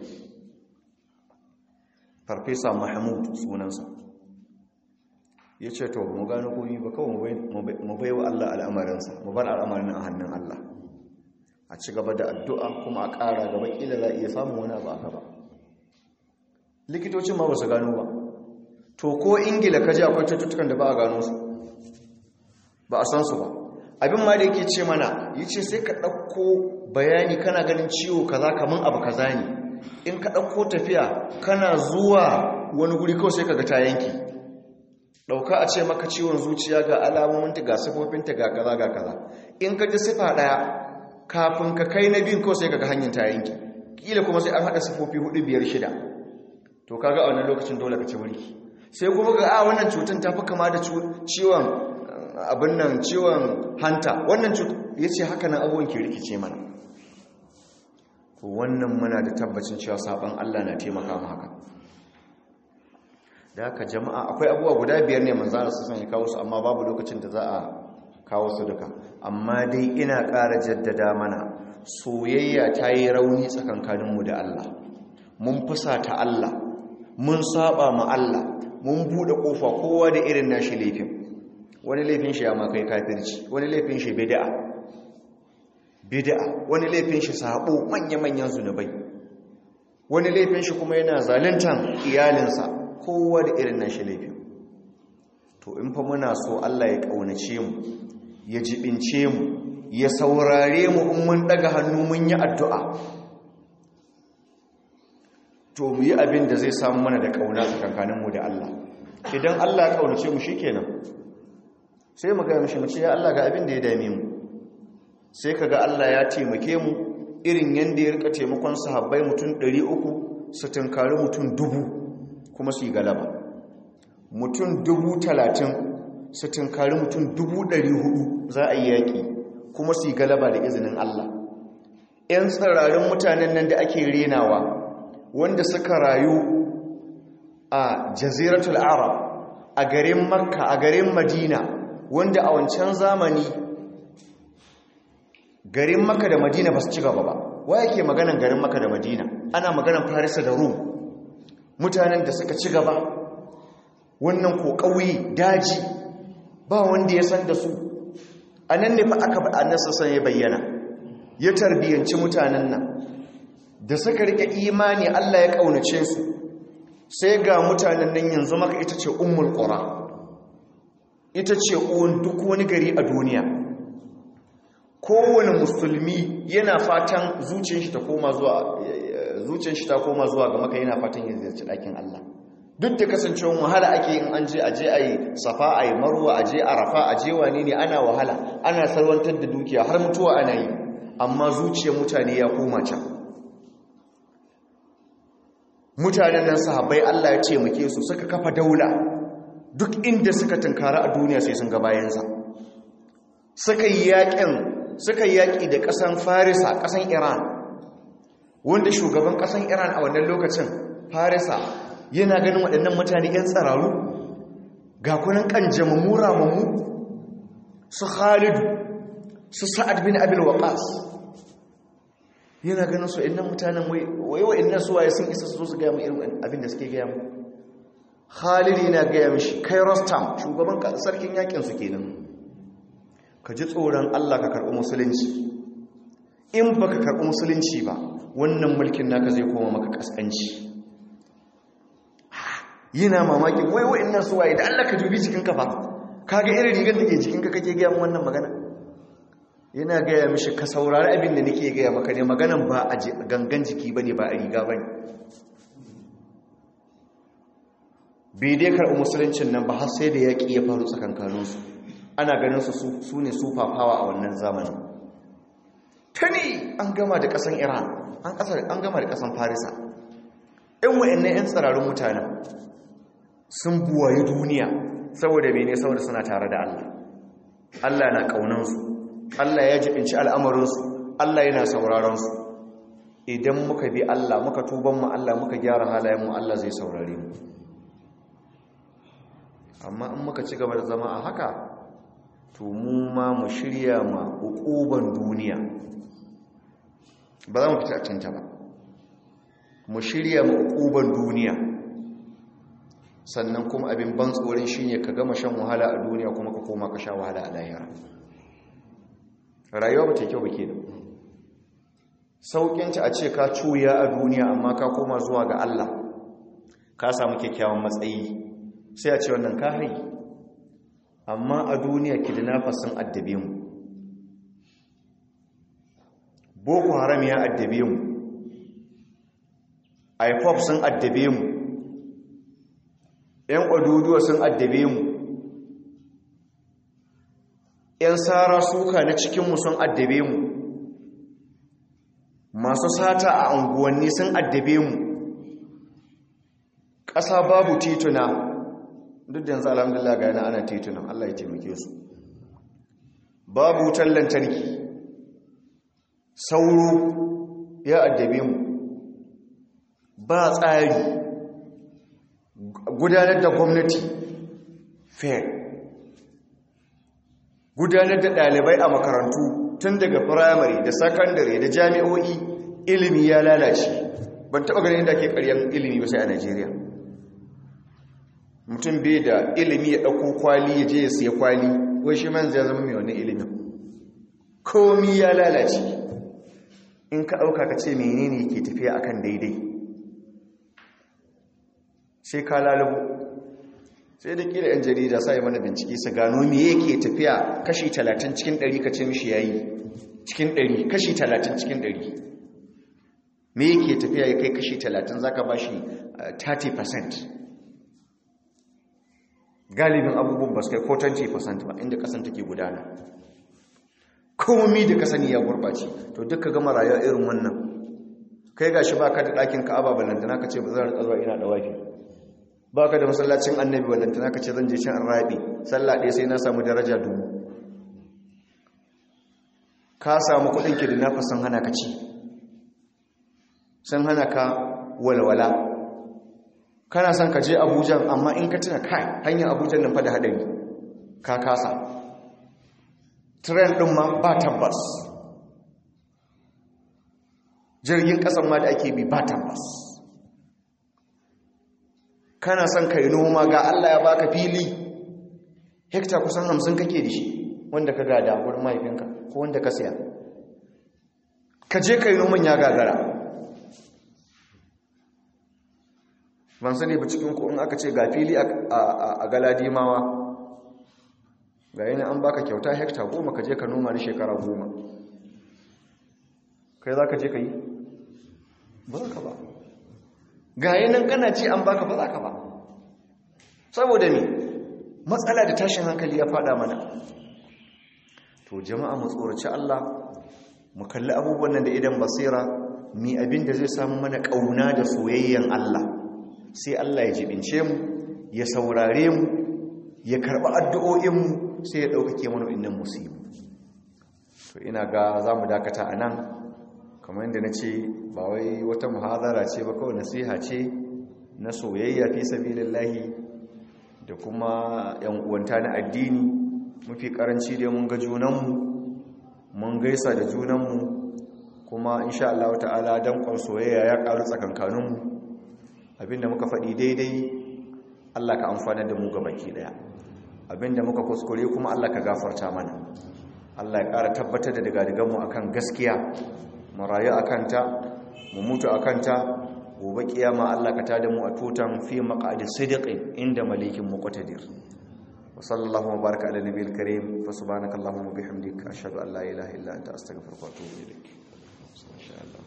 farfesa mahmud sunansa ya ce to mu gano komi ba kawai mu bai wa Allah al'amarinsa mu bar al'amarin a hannun Allah a ci gaba da addu'a kuma a ƙara gaba ƙila za a iya samun wani abu aka ba likitocin ma ba su gano ba to ko ingila ka ji akwai cututtukan da ba a gano su ba a san su ba abin ma da yake ce mana yi ce sai ka ɗauko bayani kana ganin ciwo kaza kamar abu kaza ne in ka ɗauko tafiya kana zuwa wani guri kawai sai ka ga ta yanki ɗauka a ce maka ciwon zuciya ga alamominta ga sifofinta ga kaza ga kaza in ka ji sifa ɗaya kafin ka kai na biyun kawai sai ka ga hanyar ta yanki ƙila kuma sai an haɗa sifofi hudu biyar shida to kaga a wannan lokacin dole ka ci wuri sai kuma ga a wannan cutar ta fi kama da ciwon abin nan ciwon hanta wannan cutar ya ce haka nan abubuwan ke rikice mana wannan muna da tabbacin cewa saban Allah na taimaka mu haka da haka jama'a akwai abubuwa guda biyar ne manzara su sanya kawo su amma babu lokacin da za a kawo su duka amma dai ina ƙara jaddada mana soyayya ta yi rauni tsakankaninmu da Allah mun fusata Allah mun saba ma Allah mun buɗe ƙofa kowa da irin nashi laifin wani laifin shi ya makai kafirci wani laifin shi bid'a bid'a wani laifin shi sabo manya-manyan zunubai wani laifin shi kuma yana zaluntan iyalinsa kowa da irin nashi laifin to in fa muna so Allah ya kaunace mu ya jibince mu ya saurare mu in mun daga hannu mun yi addu'a to mu yi abin da zai samu mana da kauna tsakankanin mu da Allah idan Allah ya kaunace mu shikenan sai mu ga mishi mu ce ya Allah ga abin da ya dame mu sai kaga Allah ya taimake mu irin yanda ya rika taimakon sahabbai mutum 300 su tunkari mutum dubu kuma su yi galaba mutum dubu talatin su tunkari mutum dubu ɗari hudu za a yi yaƙi kuma su yi galaba da izinin Allah ‘yan tsirarin mutanen nan da ake renawa wanda suka rayu a jaziratul arab a garin makka a garin madina wanda a wancan zamani garin makka da madina ba su ci gaba ba wa yake maganan garin makka da madina ana maganan farisa da rum mutanen da suka ci gaba wannan ko ƙauye daji ba wanda ya san da su a nan ne fa aka ba a nasa ya bayyana ya tarbiyyanci mutanen nan da suka rike imani Allah ya ƙaunace su sai ga mutanen nan yanzu maka ita ce ummul qura ita ce uwan duk wani gari a duniya kowane musulmi yana fatan zuciyar shi ta koma zuwa zuciyar shi ta koma zuwa ga maka yana fatan ya ziyarci ɗakin Allah duk da kasancewar wahala ake yin an je a je a yi safa a yi marwa a je arafa a je wane ne ana wahala ana salwantar da dukiya har mutuwa ana yi amma zuciyar mutane ya koma can mutanen nan sahabbai Allah ya ce muke su suka kafa daula duk inda suka tunkara a duniya sai sun ga bayansa suka yi yaƙin suka yi yaƙi da ƙasan farisa ƙasan iran wanda shugaban ƙasan iran a wannan lokacin farisa yana ganin waɗannan mutane 'yan tsararu ga kunan ƙanjamammu ramammu su khalidu su sa'ad bin abin waƙas yana ganin su innan mutanen wai wa innan suwaye sun isa su su gaya mu irin abin da suke gaya mu khalidu yana gaya mishi kai rostam shugaban sarkin yaƙinsu kenan ka ji tsoron allah ka karɓi musulunci in ba ka karɓi musulunci ba wannan mulkin naka zai koma maka ƙasƙanci yana mamakin wai wa'in nan suwaye da Allah ka dubi jikinka fa kaga irin rigar da ke jikinka kake gaya wannan magana yana gaya mishi ka saurari abin da nake gaya maka ne maganan ba a gangan jiki ba ne ba a riga ba ne bai dai karɓi musuluncin nan ba har sai da yaƙi ya faru tsakankaninsu ana ganin su su ne su fafawa a wannan zamanin tuni an gama da ƙasan iran an gama da ƙasan farisa in wa'annan 'yan tsirarun mutanen sun buwayi duniya saboda mene saboda suna tare da Allah Allah na ƙaunansu Allah ya jibinci al'amarinsu Allah yana sauraronsu idan muka bi Allah muka tuban mu Allah muka gyara halayenmu Allah zai saurare mu amma in muka ci gaba da zama a haka to mu ma mu shirya ma hukuban duniya ba za mu fita a cinta ba mu shirya ma hukuban duniya sannan kuma abin ban tsoron shi ne ka gama shan wahala a duniya kuma ka koma ka sha wahala a lahira rayuwa ba ta kyau ba ke da sauƙinta a ce ka cuya a duniya amma ka koma zuwa ga Allah ka samu kyakkyawan matsayi sai a ce wannan ka hai amma a duniya kidnappers sun addabe mu boko haram ya addabe mu ipop sun addabe mu ‘yan ƙwaduduwa sun addabe mu ‘yan tsara suka na cikinmu sun addabe mu masu sata a unguwanni sun addabe mu ƙasa babu tituna duk da yanzu alhamdulillah ga yana ana titunan Allah ya taimake su babu wutar lantarki sauro ya addabe mu ba tsari gudanar da gwamnati fair gudanar da ɗalibai a makarantu tun daga firamare da sakandare da jami'o'i ilimi ya lalace ban taɓa ganin da ke ƙaryan ilimi ba sai a najeriya mutum bai da ilimi ya ɗauko kwali ya je ya siya kwali wai shi man zai zama mai wannan ilimin komi ya lalace in ka ɗauka ka ce menene ke tafiya akan daidai sai ka lalubu sai da kila 'yan jarida sa yi mana bincike su gano me yake tafiya kashi 30 cikin 100 ka ce mishi yayi cikin 100 kashi 30 cikin 100 me yake tafiya ya kai kashi 30 zaka bashi 30% galibin abubuwan ba su kai ko 20% ba inda kasan take gudana komi da kasani ya gurɓace to duka gama rayuwa irin wannan kai gashi baka da ɗakin ka'aba ballantana ka ce ba zan rika zuwa ina da wafi ba ka da masallacin annabi wadantana ka ce zan je can an raɓe sallah ɗaya sai na samu daraja dubu ka samu kuɗin ki da nafa sun hana ka ci sun hana ka walwala kana son ka je abuja amma in ka tuna kai hanyar abuja nan fa da haɗari ka kasa tren ɗin ma ba tabbas jirgin ƙasan ma da ake bi ba tabbas kana son kai noma ga Allah ya baka fili hekta kusan hamsin kake da shi wanda ka gada wurin mahaifinka ko wanda ka siya ka je kai noman ya gagara ban sani ba cikin ku in aka ce ga fili a galadimawa ga yana an baka kyauta hekta goma ka je ka noma na shekara goma kai za ka je ka yi ba za ka ba ga yanan kana ce an baka ba za ka ba saboda ne matsala da tashin hankali ya fada mana to jama'a mu tsoraci Allah mu kalli abubuwan nan da idan basira mi abin da zai samu mana kauna da soyayyen Allah sai Allah ya jibince mu ya saurare mu ya karɓi addu'o'in mu sai ya ɗaukake mana innan musibu to ina ga za mu dakata a nan kamar yadda na ce ba wai wata muhazara ce ba kawai nasiha ce na soyayya fi sabilillahi da kuma yan uwanta na addini mafi karanci da mun ga junanmu mun gaisa da junanmu kuma insha Allah ta'ala dankon soyayya ya karu tsakankaninmu abinda muka faɗi daidai Allah ka amfana da mu ga baki daya abinda muka kuskure kuma Allah ka gafarta mana Allah ya ƙara tabbatar da daga-daganmu akan gaskiya mu rayu a kanta mu mutu a kanta gobe kiyama Allah ka tada mu a tutan fi maqadi sidiqin inda malikin muqtadir wa sallallahu wa baraka ala nabiyil karim fa subhanaka allahumma bihamdika ashhadu an la ilaha illa anta astaghfiruka wa atubu ilaik insha Allah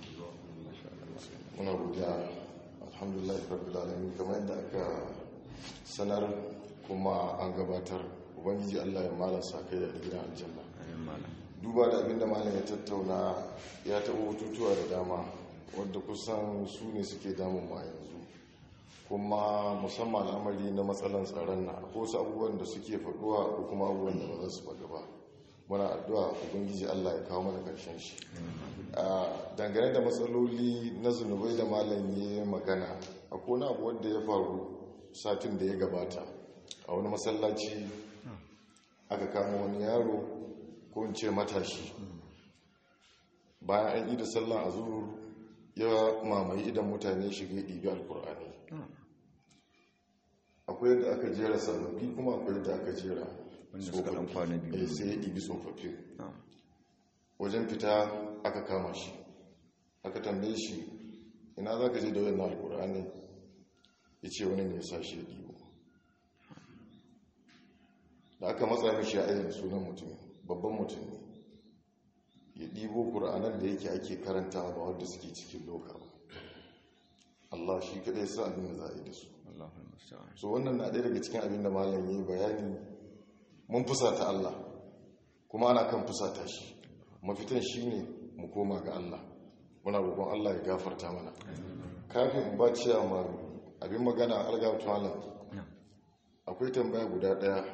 muna godiya alhamdulillah rabbil alamin kamar yadda aka sanar kuma an gabatar ubangiji Allah ya malasa kai da gidan aljanna duba da abinda malam ya tattauna ya taɓa hututuwa da dama wadda kusan su ne suke damun ma yanzu kuma musamman al'amari na matsalan tsaron na ko wasu abubuwan da suke faɗuwa ko kuma abubuwan da ba za su faɗi ba muna addu'a ubangiji Allah ya kawo mana ƙarshen shi dangane da matsaloli na zunubai da malam ya magana a kona abu wanda ya faru satin da ya gabata a wani masallaci aka kama wani yaro ko in ce matashi bayan an yi da sallan azur ya mamaye idan mutane shiga ɗibi alkur'ani akwai yadda aka jera sababbi kuma akwai yadda aka jera tsofaffi sai ya ɗibi tsofaffi wajen fita aka kama shi aka tambaye shi ina za ka je da wani alkur'ani ya ce wani ne ya sa shi ya ɗibo da aka matsa mishi ya ayyana sunan mutum babban mutum ne ya ɗibo ƙura'anar da yake ake karanta ba wadda suke cikin loka ba Allah shi kaɗai sa abin da za a yi da su so wannan na ɗaya daga cikin abin da malam yi bayani mun fusata Allah kuma ana kan fusata shi mafitan shi ne mu koma ga Allah muna roƙon Allah ya gafarta mana kafin ba ciya ma abin magana algatu malam akwai tambaya guda ɗaya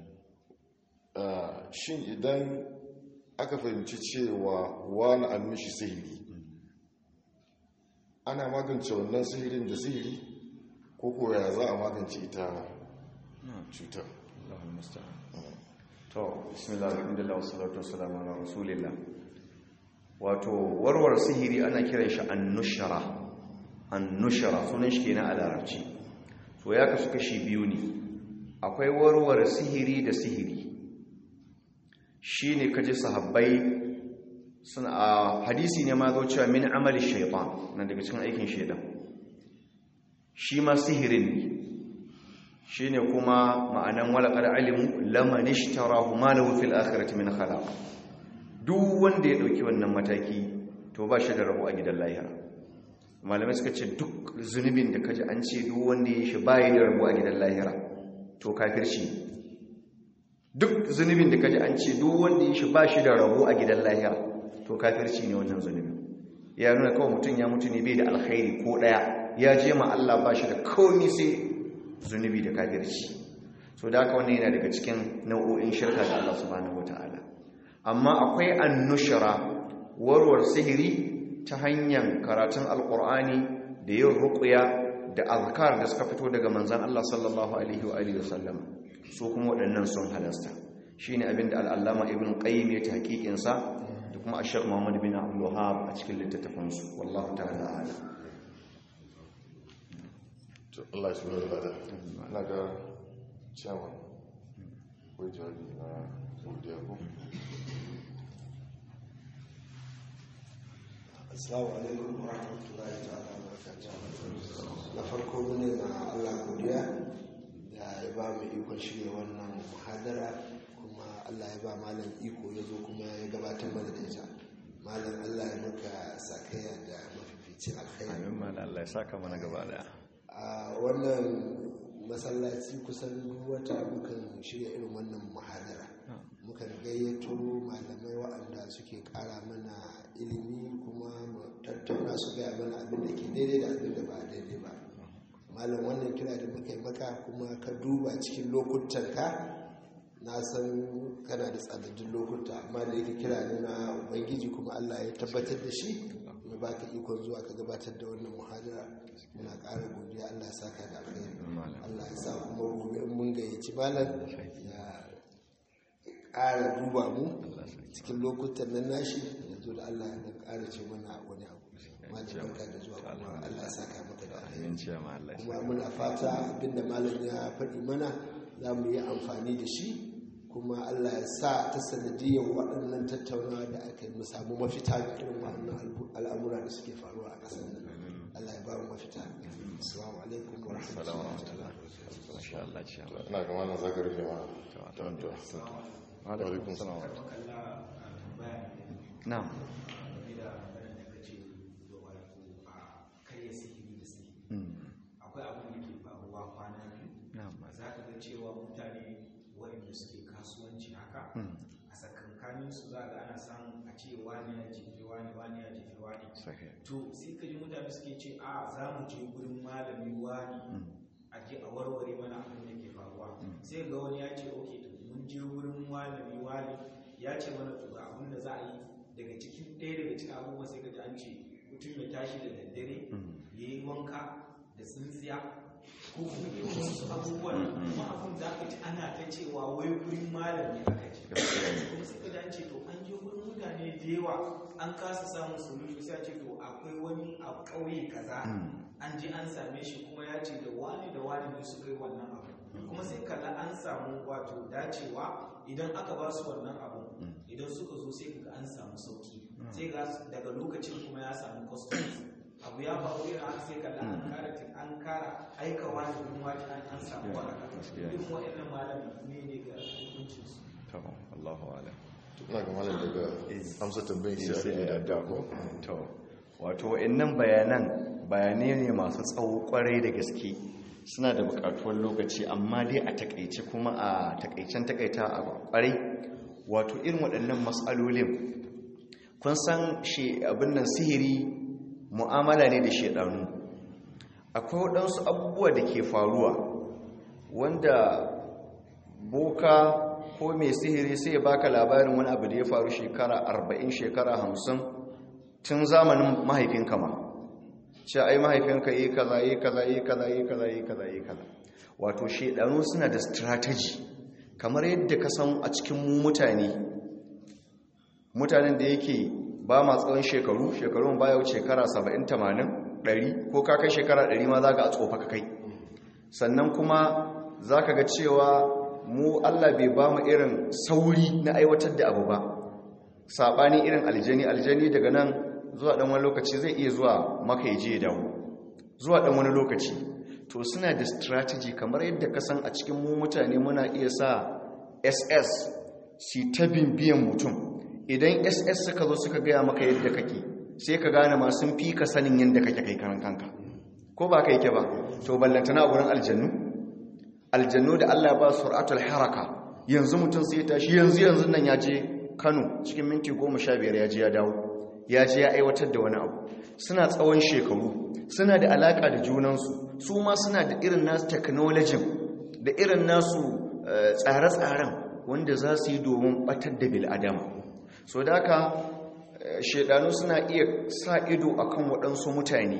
shin idan aka fahimci cewa wani an mishi sihiri ana magance wannan sihirin da sihiri ko koya za a magance ita cutar to bismillah alhamdulillah wassalatu wassalamu ala rasulillah wato warware sihiri ana kiran shi annushara annushara sunan shi kenan a larabci to ya kasu kashi biyu ne akwai warware sihiri da sihiri shine kaji sahabbai suna a hadisi ne ma zo cewa min amali shaytan na daga cikin aikin shaytan shi ma sihirin ne shi ne kuma ma'anan walakar alimu laman ishtarahu ma lahu fil akhirati min khalaq duk wanda ya dauki wannan mataki to ba shi da rabo a gidan lahira malamai suka ce duk zunubin da kaji an ce duk wanda ya shi bai da rabo a gidan lahira to kafirci duk zunubin da kaji an ce duk wanda ya shi ba shi da rabo a gidan lahira to kafirci ne wannan zunubin ya nuna kawai mutum ya mutu ne bai da alkhairi ko daya ya je ma Allah ba shi da komai sai zunubi da kafirci so da haka wannan yana daga cikin nau'o'in shirka da Allah subhanahu wataala amma akwai annushra warwar sihiri ta hanyar karatun alqur'ani da yin ruqya da azkar da suka fito daga manzon Allah sallallahu alaihi wa alihi wasallam su kuma waɗannan sun halasta shine abinda al-allama ibn qayyim ya tahqiqin sa da kuma ash Muhammad bin Abdul Wahhab a cikin littattafansu wallahu ta'ala a'lam to Allah ya shugaba da na ga chairman ko jawabi na godiya ko Assalamu alaikum wa rahmatullahi ta'ala wa barakatuh. Na farko mune na Allah godiya da ya ba mu ikon shirya wannan muhadara kuma Allah ya ba malam iko ya zo kuma ya gabatar mana da ita. Malam Allah ya maka sakaya da mafificin alkhairi. amin ma Allah ya saka mana gaba daya A wannan masallaci kusan duk wata mukan shirya irin wannan muhadara. Mukan gayyato malamai waɗanda suke ƙara mana ilimi kuma mu tattauna su gaya mana abin da ke daidai da abin da ba daidai ba malam wannan kira da muka yi maka kuma ka duba cikin lokutanka na san kana da tsadaddun lokuta amma da yake kira ne na ubangiji kuma allah ya tabbatar da shi ya baka ikon zuwa ka gabatar da wannan muhadara muna ƙara godiya allah ya saka da alkhairi allah ya sa kuma gobe in mun gayyaci malam ya ƙara duba mu cikin lokutan nan nashi ya zo da Allah ya ƙara ce mana wani abu malam barka da zuwa kuma Allah ya saka maka da alheri amin ce ma Allah ya kuma muna fata abinda malam ya faɗi mana za mu yi amfani da shi kuma Allah ya sa ta sanadiyar waɗannan tattaunawa da aka yi mu samu mafita ga irin waɗannan al'amura da suke faruwa a ƙasar nan Allah ya ba mu mafita assalamu alaikum wa rahmatullahi wa barakatuh masha Allah ce ma ina ga wannan zaka rufe ma to alaikum salam na'am akwai abin da ke faruwa kwana biyu na'am za ka ga cewa mutane waɗanda suke kasuwanci haka a tsakankanin su za ga ana samun a ce wani ya jefe wani wani ya jefe wani sahih to sai ka ji mutane suke ce a za mu je gurin malami wani a je a warware mana abin da ke faruwa sai ga wani ya ce ok to mun je gurin malami wani ya ce mana to ga abin da za a yi daga cikin ɗaya daga cikin abubuwan sai ka ji an ce mutum ya tashi da daddare ya yi wanka da tsintsiya ko kuma irin wasu abubuwan kuma abin da aka ji ana ta cewa wai gurin malami aka ce kuma sai ka ji an ce to an je gurin mutane da yawa an kasa samun solution sai a ce to akwai wani a ƙauye kaza an je an same shi kuma ya ce da wani da wani ne su kai wannan abu kuma sai kalla an samu wato dacewa idan aka ba su wannan abu idan suka zo sai kaga an samu sauki sai ga daga lokacin kuma ya samu customers abu ya faru irin haka sai kalla an kara an kara aika wani gurin wani an an samu waraka irin waɗannan malami ne ne ga hukuncin su to Allahu a'lam ina ga malam daga amsa tambayin sai sai a ya yi da yadda ko ko to wato wa'annan bayanan bayanai ne masu tsawo kwarai da gaske suna da bukatuwar lokaci amma dai a takaice kuma a takaicen takaita a kwarai wato irin waɗannan matsalolin kun san shi abin nan sihiri mu'amala ne da shedanu akwai waɗansu abubuwa da ke faruwa wanda boka ko mai sihiri sai ya baka labarin wani abu da ya faru shekara 40 shekara 50 tun zamanin mahaifinka ma ce ai mahaifinka yi kaza yi kaza yi kaza yi kaza yi kaza yi kaza wato shedanu suna da strategy kamar yadda ka san a cikin mu mutane mutanen da yake ba ma tsawon shekaru shekarun baya wuce shekara 70 80 100 ko ka kai shekara 100 ma za ka a tsofa ka kai sannan kuma za ka ga cewa mu Allah bai ba mu irin sauri na aiwatar da abu ba saɓani irin aljani aljani daga nan zuwa ɗan wani lokaci zai iya zuwa maka ya je ya dawo zuwa ɗan wani lokaci to suna da strategy kamar yadda ka san a cikin mu mutane muna iya sa ss si ta biyan mutum idan ss suka zo suka gaya maka yadda kake sai ka gane ma sun fi ka sanin yadda kake kai karan kanka ko ba kai ke ba to ballantana a wurin aljannu aljannu da Allah ba sur'atul haraka yanzu mutum sai ya tashi yanzu yanzu nan ya je Kano cikin minti 15 ya je ya dawo ya je ya aiwatar da wani abu suna tsawon shekaru suna da alaka da junansu su ma suna da irin nasu technology da irin nasu tsare-tsaren wanda za su yi domin batar da bil'adama so da haka shaidanu suna iya sa ido akan waɗansu mutane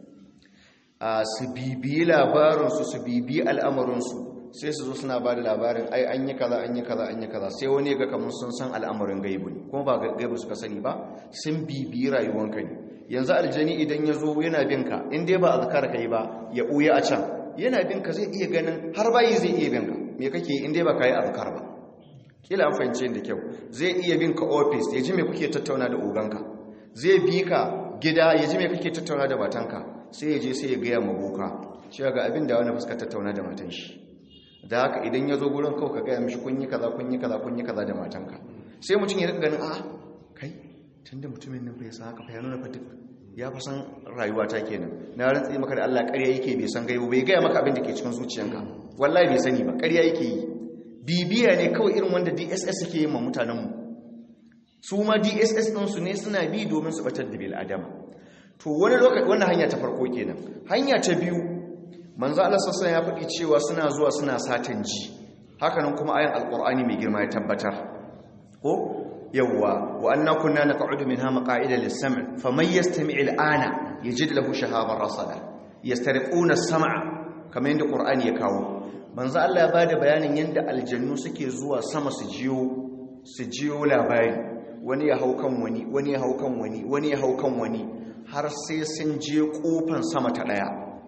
su bibiyi labarinsu su bibiyi al'amarinsu sai su zo suna ba da labarin ai an yi kaza an yi kaza an yi kaza sai wani ga kamar sun san al'amarin gaibu ne kuma ba gaibu suka sani ba sun bibiyi rayuwanka ne yanzu aljani idan ya zo yana bin ka in dai ba azkar ka yi ba ya ɓuya a can yana bin ka zai iya ganin har bayi zai iya bin ka me kake in dai ba ka yi azkar ba kila an fahimce da kyau zai iya bin ka ofis ya ji me kuke tattauna da oganka zai bi ka gida ya ji me kake tattauna da matanka sai ya je sai ya gaya maboka shi ga abin da wani fuska tattauna da matan shi da haka idan ya zo gurin kawai ka gaya mishi kun yi kaza kun yi kaza kun yi kaza da matanka sai mutum ya rika ganin a kai tun da mutumin nan bai san haka fa ya nuna fa duk ya fa san rayuwa ta kenan na rantsi maka da Allah ƙarya yake bai san gaibu bai gaya maka abin da ke cikin zuciyanka wallahi bai sani ba ƙarya yake yi bibiya ne kawai irin wanda DSS suke yi ma mutanenmu su ma DSS ɗinsu ne suna bi domin su batar da bil adama to wani lokaci wannan hanya ta farko kenan hanya ta biyu manzo Allah sassan ya faɗi cewa suna zuwa suna satan ji hakanan kuma ayan alqur'ani mai girma ya tabbatar ko yawwa wa anna kunna naq'udu minha maq'ida lis-sam' faman yastami' al-ana yajid lahu shahaban rasada yastariquna as-sam'a kamar yadda qur'ani ya kawo manzo Allah ya bada bayanin yadda aljannu suke zuwa sama su jiyo su jiyo labari wani ya hau kan wani wani ya hau kan wani wani ya hau kan wani har sai sun je kofan sama ta daya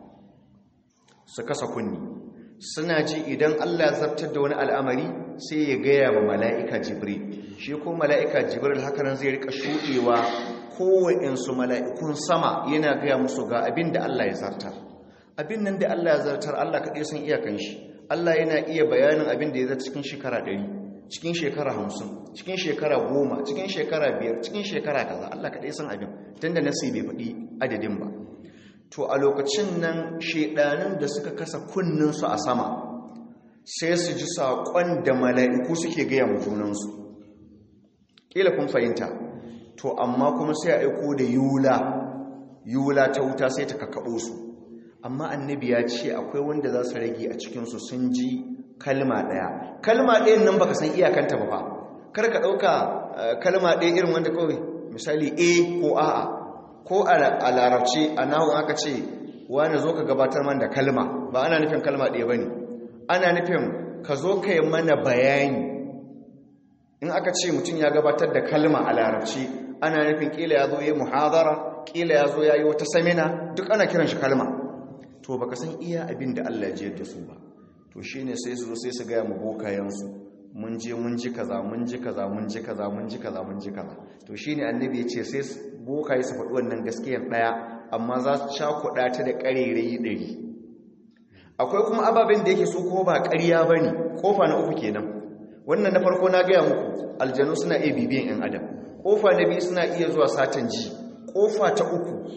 su kasa kunni suna ji idan Allah zartar da wani al'amari sai ya gaya wa mala'ika jibril shi ko mala'ika jibril hakanan zai rika shuɗewa kowaɗinsu mala'ikun sama yana gaya musu ga abin da Allah ya zartar abin nan da Allah ya zartar Allah kaɗai sun iyakan shi Allah yana iya bayanin abin da ya zata cikin shekara ɗari cikin shekara hamsin cikin shekara goma cikin shekara biyar cikin shekara kaza Allah kaɗai san abin tun da nasi bai faɗi adadin ba to a lokacin nan shaidanin da suka kasa kunninsu a sama sai su ji saƙon da mala'iku suke gaya mu junansu ƙila kun fahimta to amma kuma sai a aiko da yula yula ta wuta sai ta kakaɓo su amma annabi ya ce akwai wanda za su rage a cikinsu sun ji kalma ɗaya kalma ɗayan nan baka san iyakanta ba kar ka ɗauka kalma ɗaya irin wanda kawai misali a ko a'a ko a larabci a nahun aka ce wani zo ka gabatar man da kalma ba ana nufin kalma ɗaya ba ne ana nufin ka zo ka yi mana bayani in aka ce mutum ya gabatar da kalma a larabci ana nufin ƙila ya zo yi muhazara ƙila ya zo ya yi wata samina duk ana kiran shi kalma to baka san iya abin da Allah ya da su ba to shine sai su zo sai su gaya mu bokayensu mun je mun ji kaza mun ji kaza mun ji kaza mun ji kaza mun ji kaza to shine annabi ya ce sai bokaye su faɗi wannan gaskiyar ɗaya amma za su cakuɗa ta da ƙarerayi ɗari akwai kuma ababen da yake so ko ba ƙarya ba ne ƙofa na uku kenan wannan na farko na gaya muku aljanu suna iya bibiyan 'yan adam ƙofa na biyu suna iya zuwa satan ji ƙofa ta uku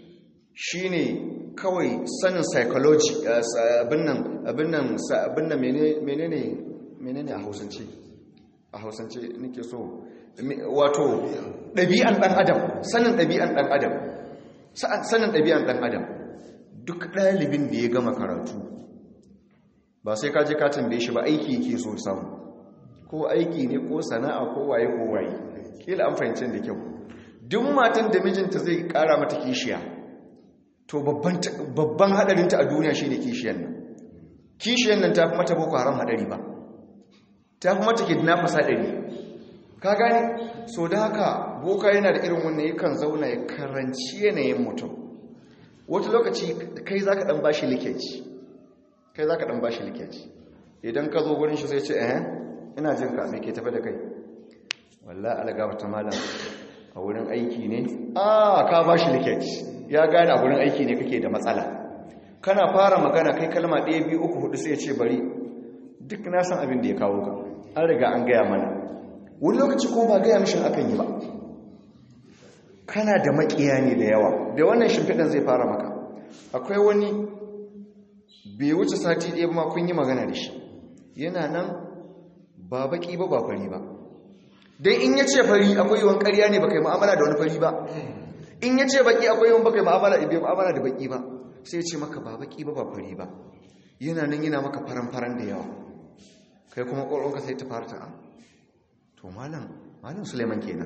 shine kawai sanin psychology abin nan abin nan abin nan menene menene a hausance a hausance nake so wato ɗabi'an ɗan adam sanin ɗabi'an ɗan adam sanin ɗabi'an ɗan adam duk ɗalibin da ya gama karatu ba sai ka je ka tambaye shi ba aiki yake so samu ko aiki ne ko sana'a ko waye ko waye kila an fahimci da kyau duk matan da mijinta zai ƙara mata kishiya to babban hadarinta a duniya shine kishiyan nan kishiyan nan ta fi mata boko haram hadari ba ta fi mata kidnappers haɗari ka gane so da haka boka yana da irin wannan yakan zauna ya karanci yanayin mutum wata lokaci kai za ka ɗan ba shi likeci kai za ka ɗan ba shi likeci idan ka zo wurin shi sai ce eh ina jin ka mai ke tafi da kai walla algaba ta malam a wurin aiki ne a ka ba shi likeci ya gane a wurin aiki ne kake da matsala kana fara magana kai kalma ɗaya biyu uku hudu sai ya ce bari duk na san abin da ya kawo ka an riga an gaya mana wani lokaci ko ba gaya mishin akan yi ba kana da makiya ne da yawa da wannan shimfiɗan zai fara maka akwai wani bai wuce sati ɗaya ba kun yi magana da shi yana nan ba baki ba ba fari ba don in ya ce fari akwai yawan ƙarya ne ba kai ma'amala da wani fari ba in ya ce baki akwai yawan ba kai ma'amala da baki ba sai ya ce maka ba baki ba ba fari ba yana nan yana maka faran-faran da yawa kai kuma ƙwaronka sai ta fara ta'a to malam malam suleiman kenan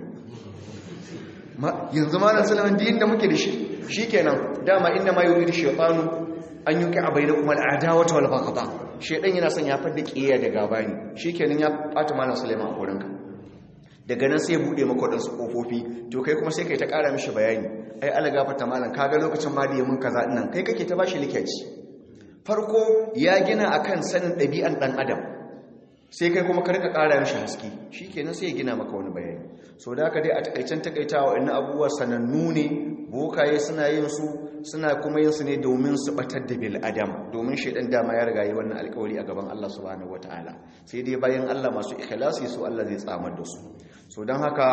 yanzu malam suleiman din da muke da shi shi kenan dama inda ma yuri da shaitanu an yi ka abai da kuma al'ada wata wal bagaba shaitan yana son ya fadda ƙiya da gaba ne shi kenan ya ɓata malam suleiman a wurinka daga nan sai ya buɗe maka waɗansu ƙofofi to kai kuma sai kai ta ƙara mishi bayani ai ala gafata malam kaga lokacin ma da ya mun kaza nan kai kake ta bashi likaci farko ya gina akan sanin ɗabi'an ɗan adam sai kai kuma karka ƙara mishi haske shi kenan sai ya gina maka wani bayani so da haka dai a takaicen takaitawa inna abubuwa sanannu ne bokaye suna yin su suna kuma yin su ne domin su batar da bil adam domin shaidan dama ya riga yi wannan alƙawari a gaban Allah subhanahu wataala sai dai bayan Allah masu ikhlasi su Allah zai tsamar da su so don haka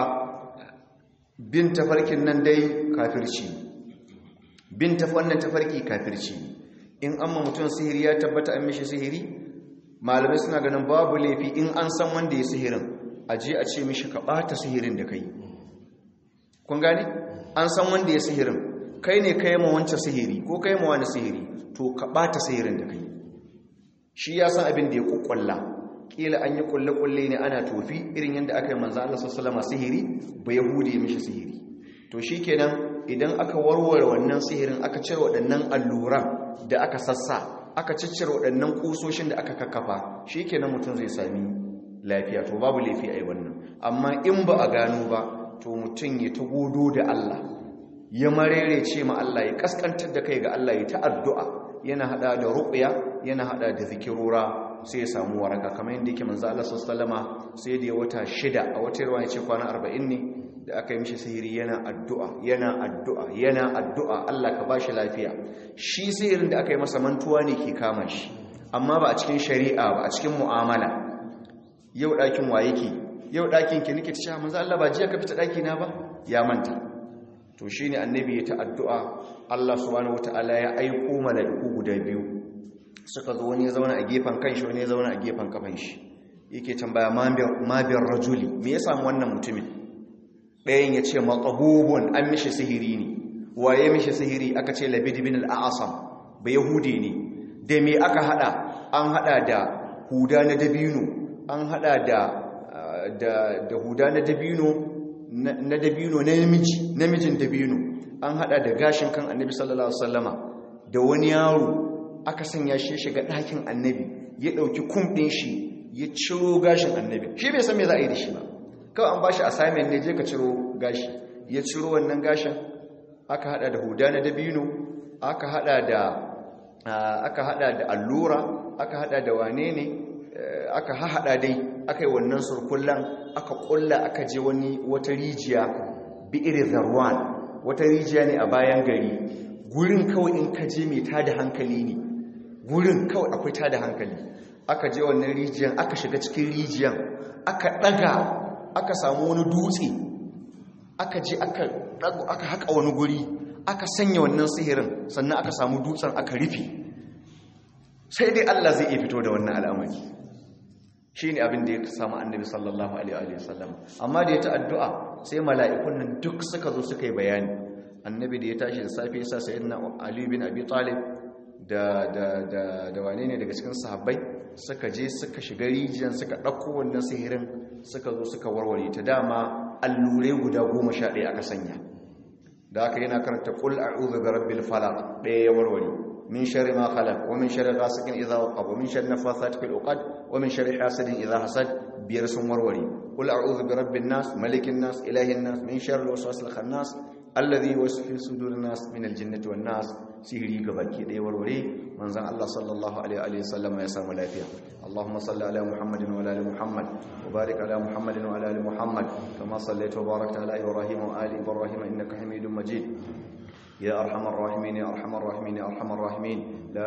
bin tafarkin nan dai kafirci bin tafi wannan tafarki kafirci in amma mutum sihiri ya tabbata an mishi sihiri malamai suna ganin babu laifi in an san wanda ya sihirin a je a ce mishi ka ɓata sihirin da kai kun gane an san wanda ya sihirin kai ne kai ma wancan sihiri ko kai ma wani sihiri to ka ɓata sihirin da kai shi ya san abin da ya kukkulla kila an yi kulle-kulle ne ana tofi irin yadda aka yi manzo Allah sallallahu sihiri ba yahudi mishi sihiri to shikenan idan aka warware wannan sihirin aka cire waɗannan alluran da aka sassa aka ciccire waɗannan kusoshin da aka kakkafa shikenan mutum zai sami lafiya to babu laifi a yi wannan amma in ba a gano ba to mutum ya ta godo da Allah ya marere ce ma Allah ya kaskantar da kai ga Allah ya ta addu'a yana hada da ruqya yana hada da zikirora sai ya samu waraka kamar yadda yake manzo Allah sallallahu sai da ya wata shida a wata ruwa ya ce kwana 40 ne da aka yi mishi sihiri yana addu'a yana addu'a yana addu'a Allah ka bashi lafiya shi sihirin da aka yi masa mantuwa ne ke kama shi amma ba a cikin shari'a ba a cikin mu'amala yau ɗakin wa yake yau ɗakin ki nake cewa manzo Allah ba jiya ka fita ɗaki na ba ya manta to shine annabi ya ta addu'a Allah subhanahu wataala ya aiko mala'iku guda biyu suka zo wani ya zauna a gefen kanshi wani ya zauna a gefen kafan shi yake tambaya ma biyar rajuli me ya samu wannan mutumin ɗayan ya ce matsabubun an mishi sihiri ne waye mishi sihiri aka ce labid bin al'asam ba yahudi ne da me aka hada an hada da huda na dabino an hada da da huda na dabino na dabino na namiji namijin dabino an hada da gashin kan annabi sallallahu alaihi wasallama da wani yaro aka sanya shi shiga ɗakin annabi ya ɗauki kumɗin shi ya ciro gashin annabi shi bai san me za a yi da shi ba kawai an ba shi assignment ne je ka ciro gashi ya ciro wannan gashin aka hada da huda na dabino aka hada da aka hada da allura aka hada da wane ne aka hahada dai aka yi wannan surkullan aka kulla aka je wani wata rijiya bi'ir zarwan wata rijiya ne a bayan gari gurin kawai in ka je mai tada hankali ne gurin kawai akwai tada hankali aka je wannan rijiyan aka shiga cikin rijiyan aka daga aka samu wani dutse aka je aka aka haka wani guri aka sanya wannan sihirin sannan aka samu dutsen aka rufe sai dai Allah zai iya fito da wannan al'amari shine abin da ya samu annabi sallallahu alaihi wa sallam amma da ya ta addu'a sai mala'ikun nan duk suka zo suka yi bayani annabi da ya tashi da safe yasa sayyidina ali bin abi talib da da da da wane ne daga cikin sahabbai suka je suka shiga rijiyar suka ɗauko wannan sihirin suka zo suka warware ta dama allurai guda goma sha ɗaya aka sanya da aka yana karanta ƙul a'udhu bi rabbil falaq ɗaya ya warware من شر ما خلق ومن شر غاسق إذا وقب ومن شر النفاثات في العقد ومن شر حاسد إذا حسد بيرسم وروري قل أعوذ برب الناس ملك الناس إله الناس من شر الوسواس الخناس الذي يوسوس في صدور الناس من الجنة والناس سهري gabaki ɗaya warware manzon Allah sallallahu alaihi wa sallam ya samu lafiya Allahumma salli ala Muhammadin wa ala ali Muhammad wa barik ala Muhammadin wa ala ali Muhammad kama sallaita wa barakta ala Ibrahim wa ali Ibrahim innaka Hamidum Majid يا أرحم الراحمين يا أرحم الراحمين يا أرحم الراحمين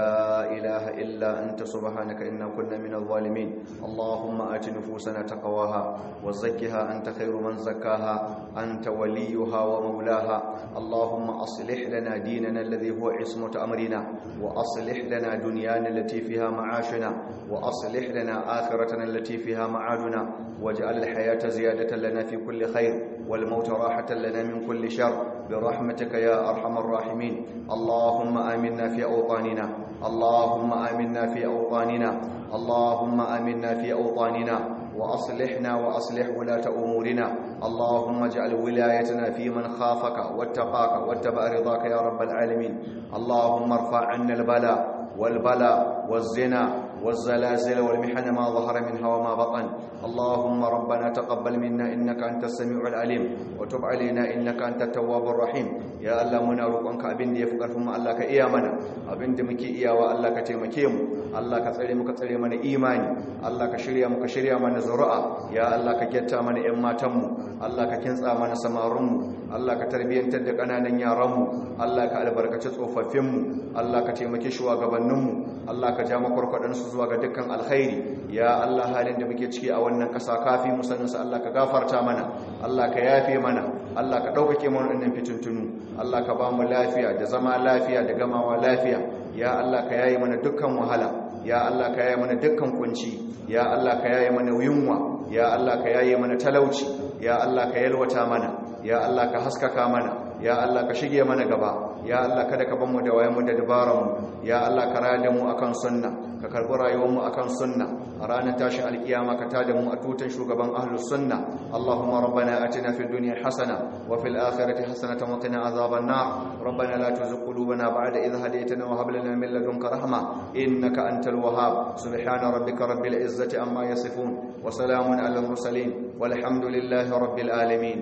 لا إله إلا أنت سبحانك إنا كنا من الظالمين اللهم آت نفوسنا تقواها وزكها أنت خير من زكاها أنت وليها ومولاها اللهم أصلح لنا ديننا الذي هو عصمة أمرنا وأصلح لنا دنيانا التي فيها معاشنا وأصلح لنا آخرتنا التي فيها معادنا واجعل الحياة زيادة لنا في كل خير والموت راحة لنا من كل شر برحمتك يا أرحم الراحمين اللهم آمنا في أوطاننا اللهم آمنا في أوطاننا اللهم آمنا في أوطاننا وأصلحنا وأصلح ولاة أمورنا اللهم اجعل ولايتنا في من خافك واتقاك واتبع رضاك يا رب العالمين اللهم ارفع عنا البلاء والبلاء والزنا والزلازل والمحن ما ظهر منها وما بطن اللهم ربنا تقبل منا إنك أنت السميع العليم وتب علينا إنك أنت التواب الرحيم يا الله منا روقنك أبين دي يفقر فما الله كإيامنا أبين دي مكي إيا والله كتيمكيم الله كتسري مكتسري من إيماني الله كشريا مكشريا من زرعة يا الله كجتا من إما تمو الله ككنسا من سمارمو الله كتربيان تدك أنا نيارمو الله كالبركة تصوففمو الله كتيمكي شوا gabaninmu Allah ka ja makwarkwadansu zuwa ga dukkan alkhairi ya Allah halin da muke ciki a wannan ƙasa kafi musaninsa Allah ka gafarta mana Allah ka yafe mana Allah ka ɗaukake mana wannan fitintunu Allah ka ba mu lafiya da zama lafiya da gamawa lafiya ya Allah ka yaye mana dukkan wahala ya Allah ka yaye mana dukkan kunci ya Allah ka yaye mana yunwa ya Allah ka yaye mana talauci ya Allah ka yalwata mana ya Allah ka haskaka mana ya Allah ka shige mana gaba ya Allah kada ka bamu da wayanmu da dabaranmu ya Allah ka raya mu akan sunna ka karbi rayuwarmu akan sunna a ranar tashin alkiyama ka tada mu a tutan shugaban ahlus sunna Allahumma rabbana atina fid dunya hasana wa fil akhirati hasanatan wa qina azaban nar rabbana la tuzigh qulubana ba'da idh hadaytana wa hab lana min ladunka rahma innaka antal wahhab subhana rabbika rabbil izzati amma yasifun wa salamun alal mursalin walhamdulillahi rabbil alamin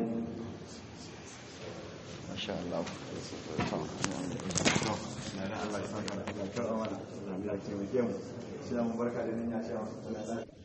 masha Allah Allah ya saka da Allah ya taimake mu sai mu barka da nan ya ce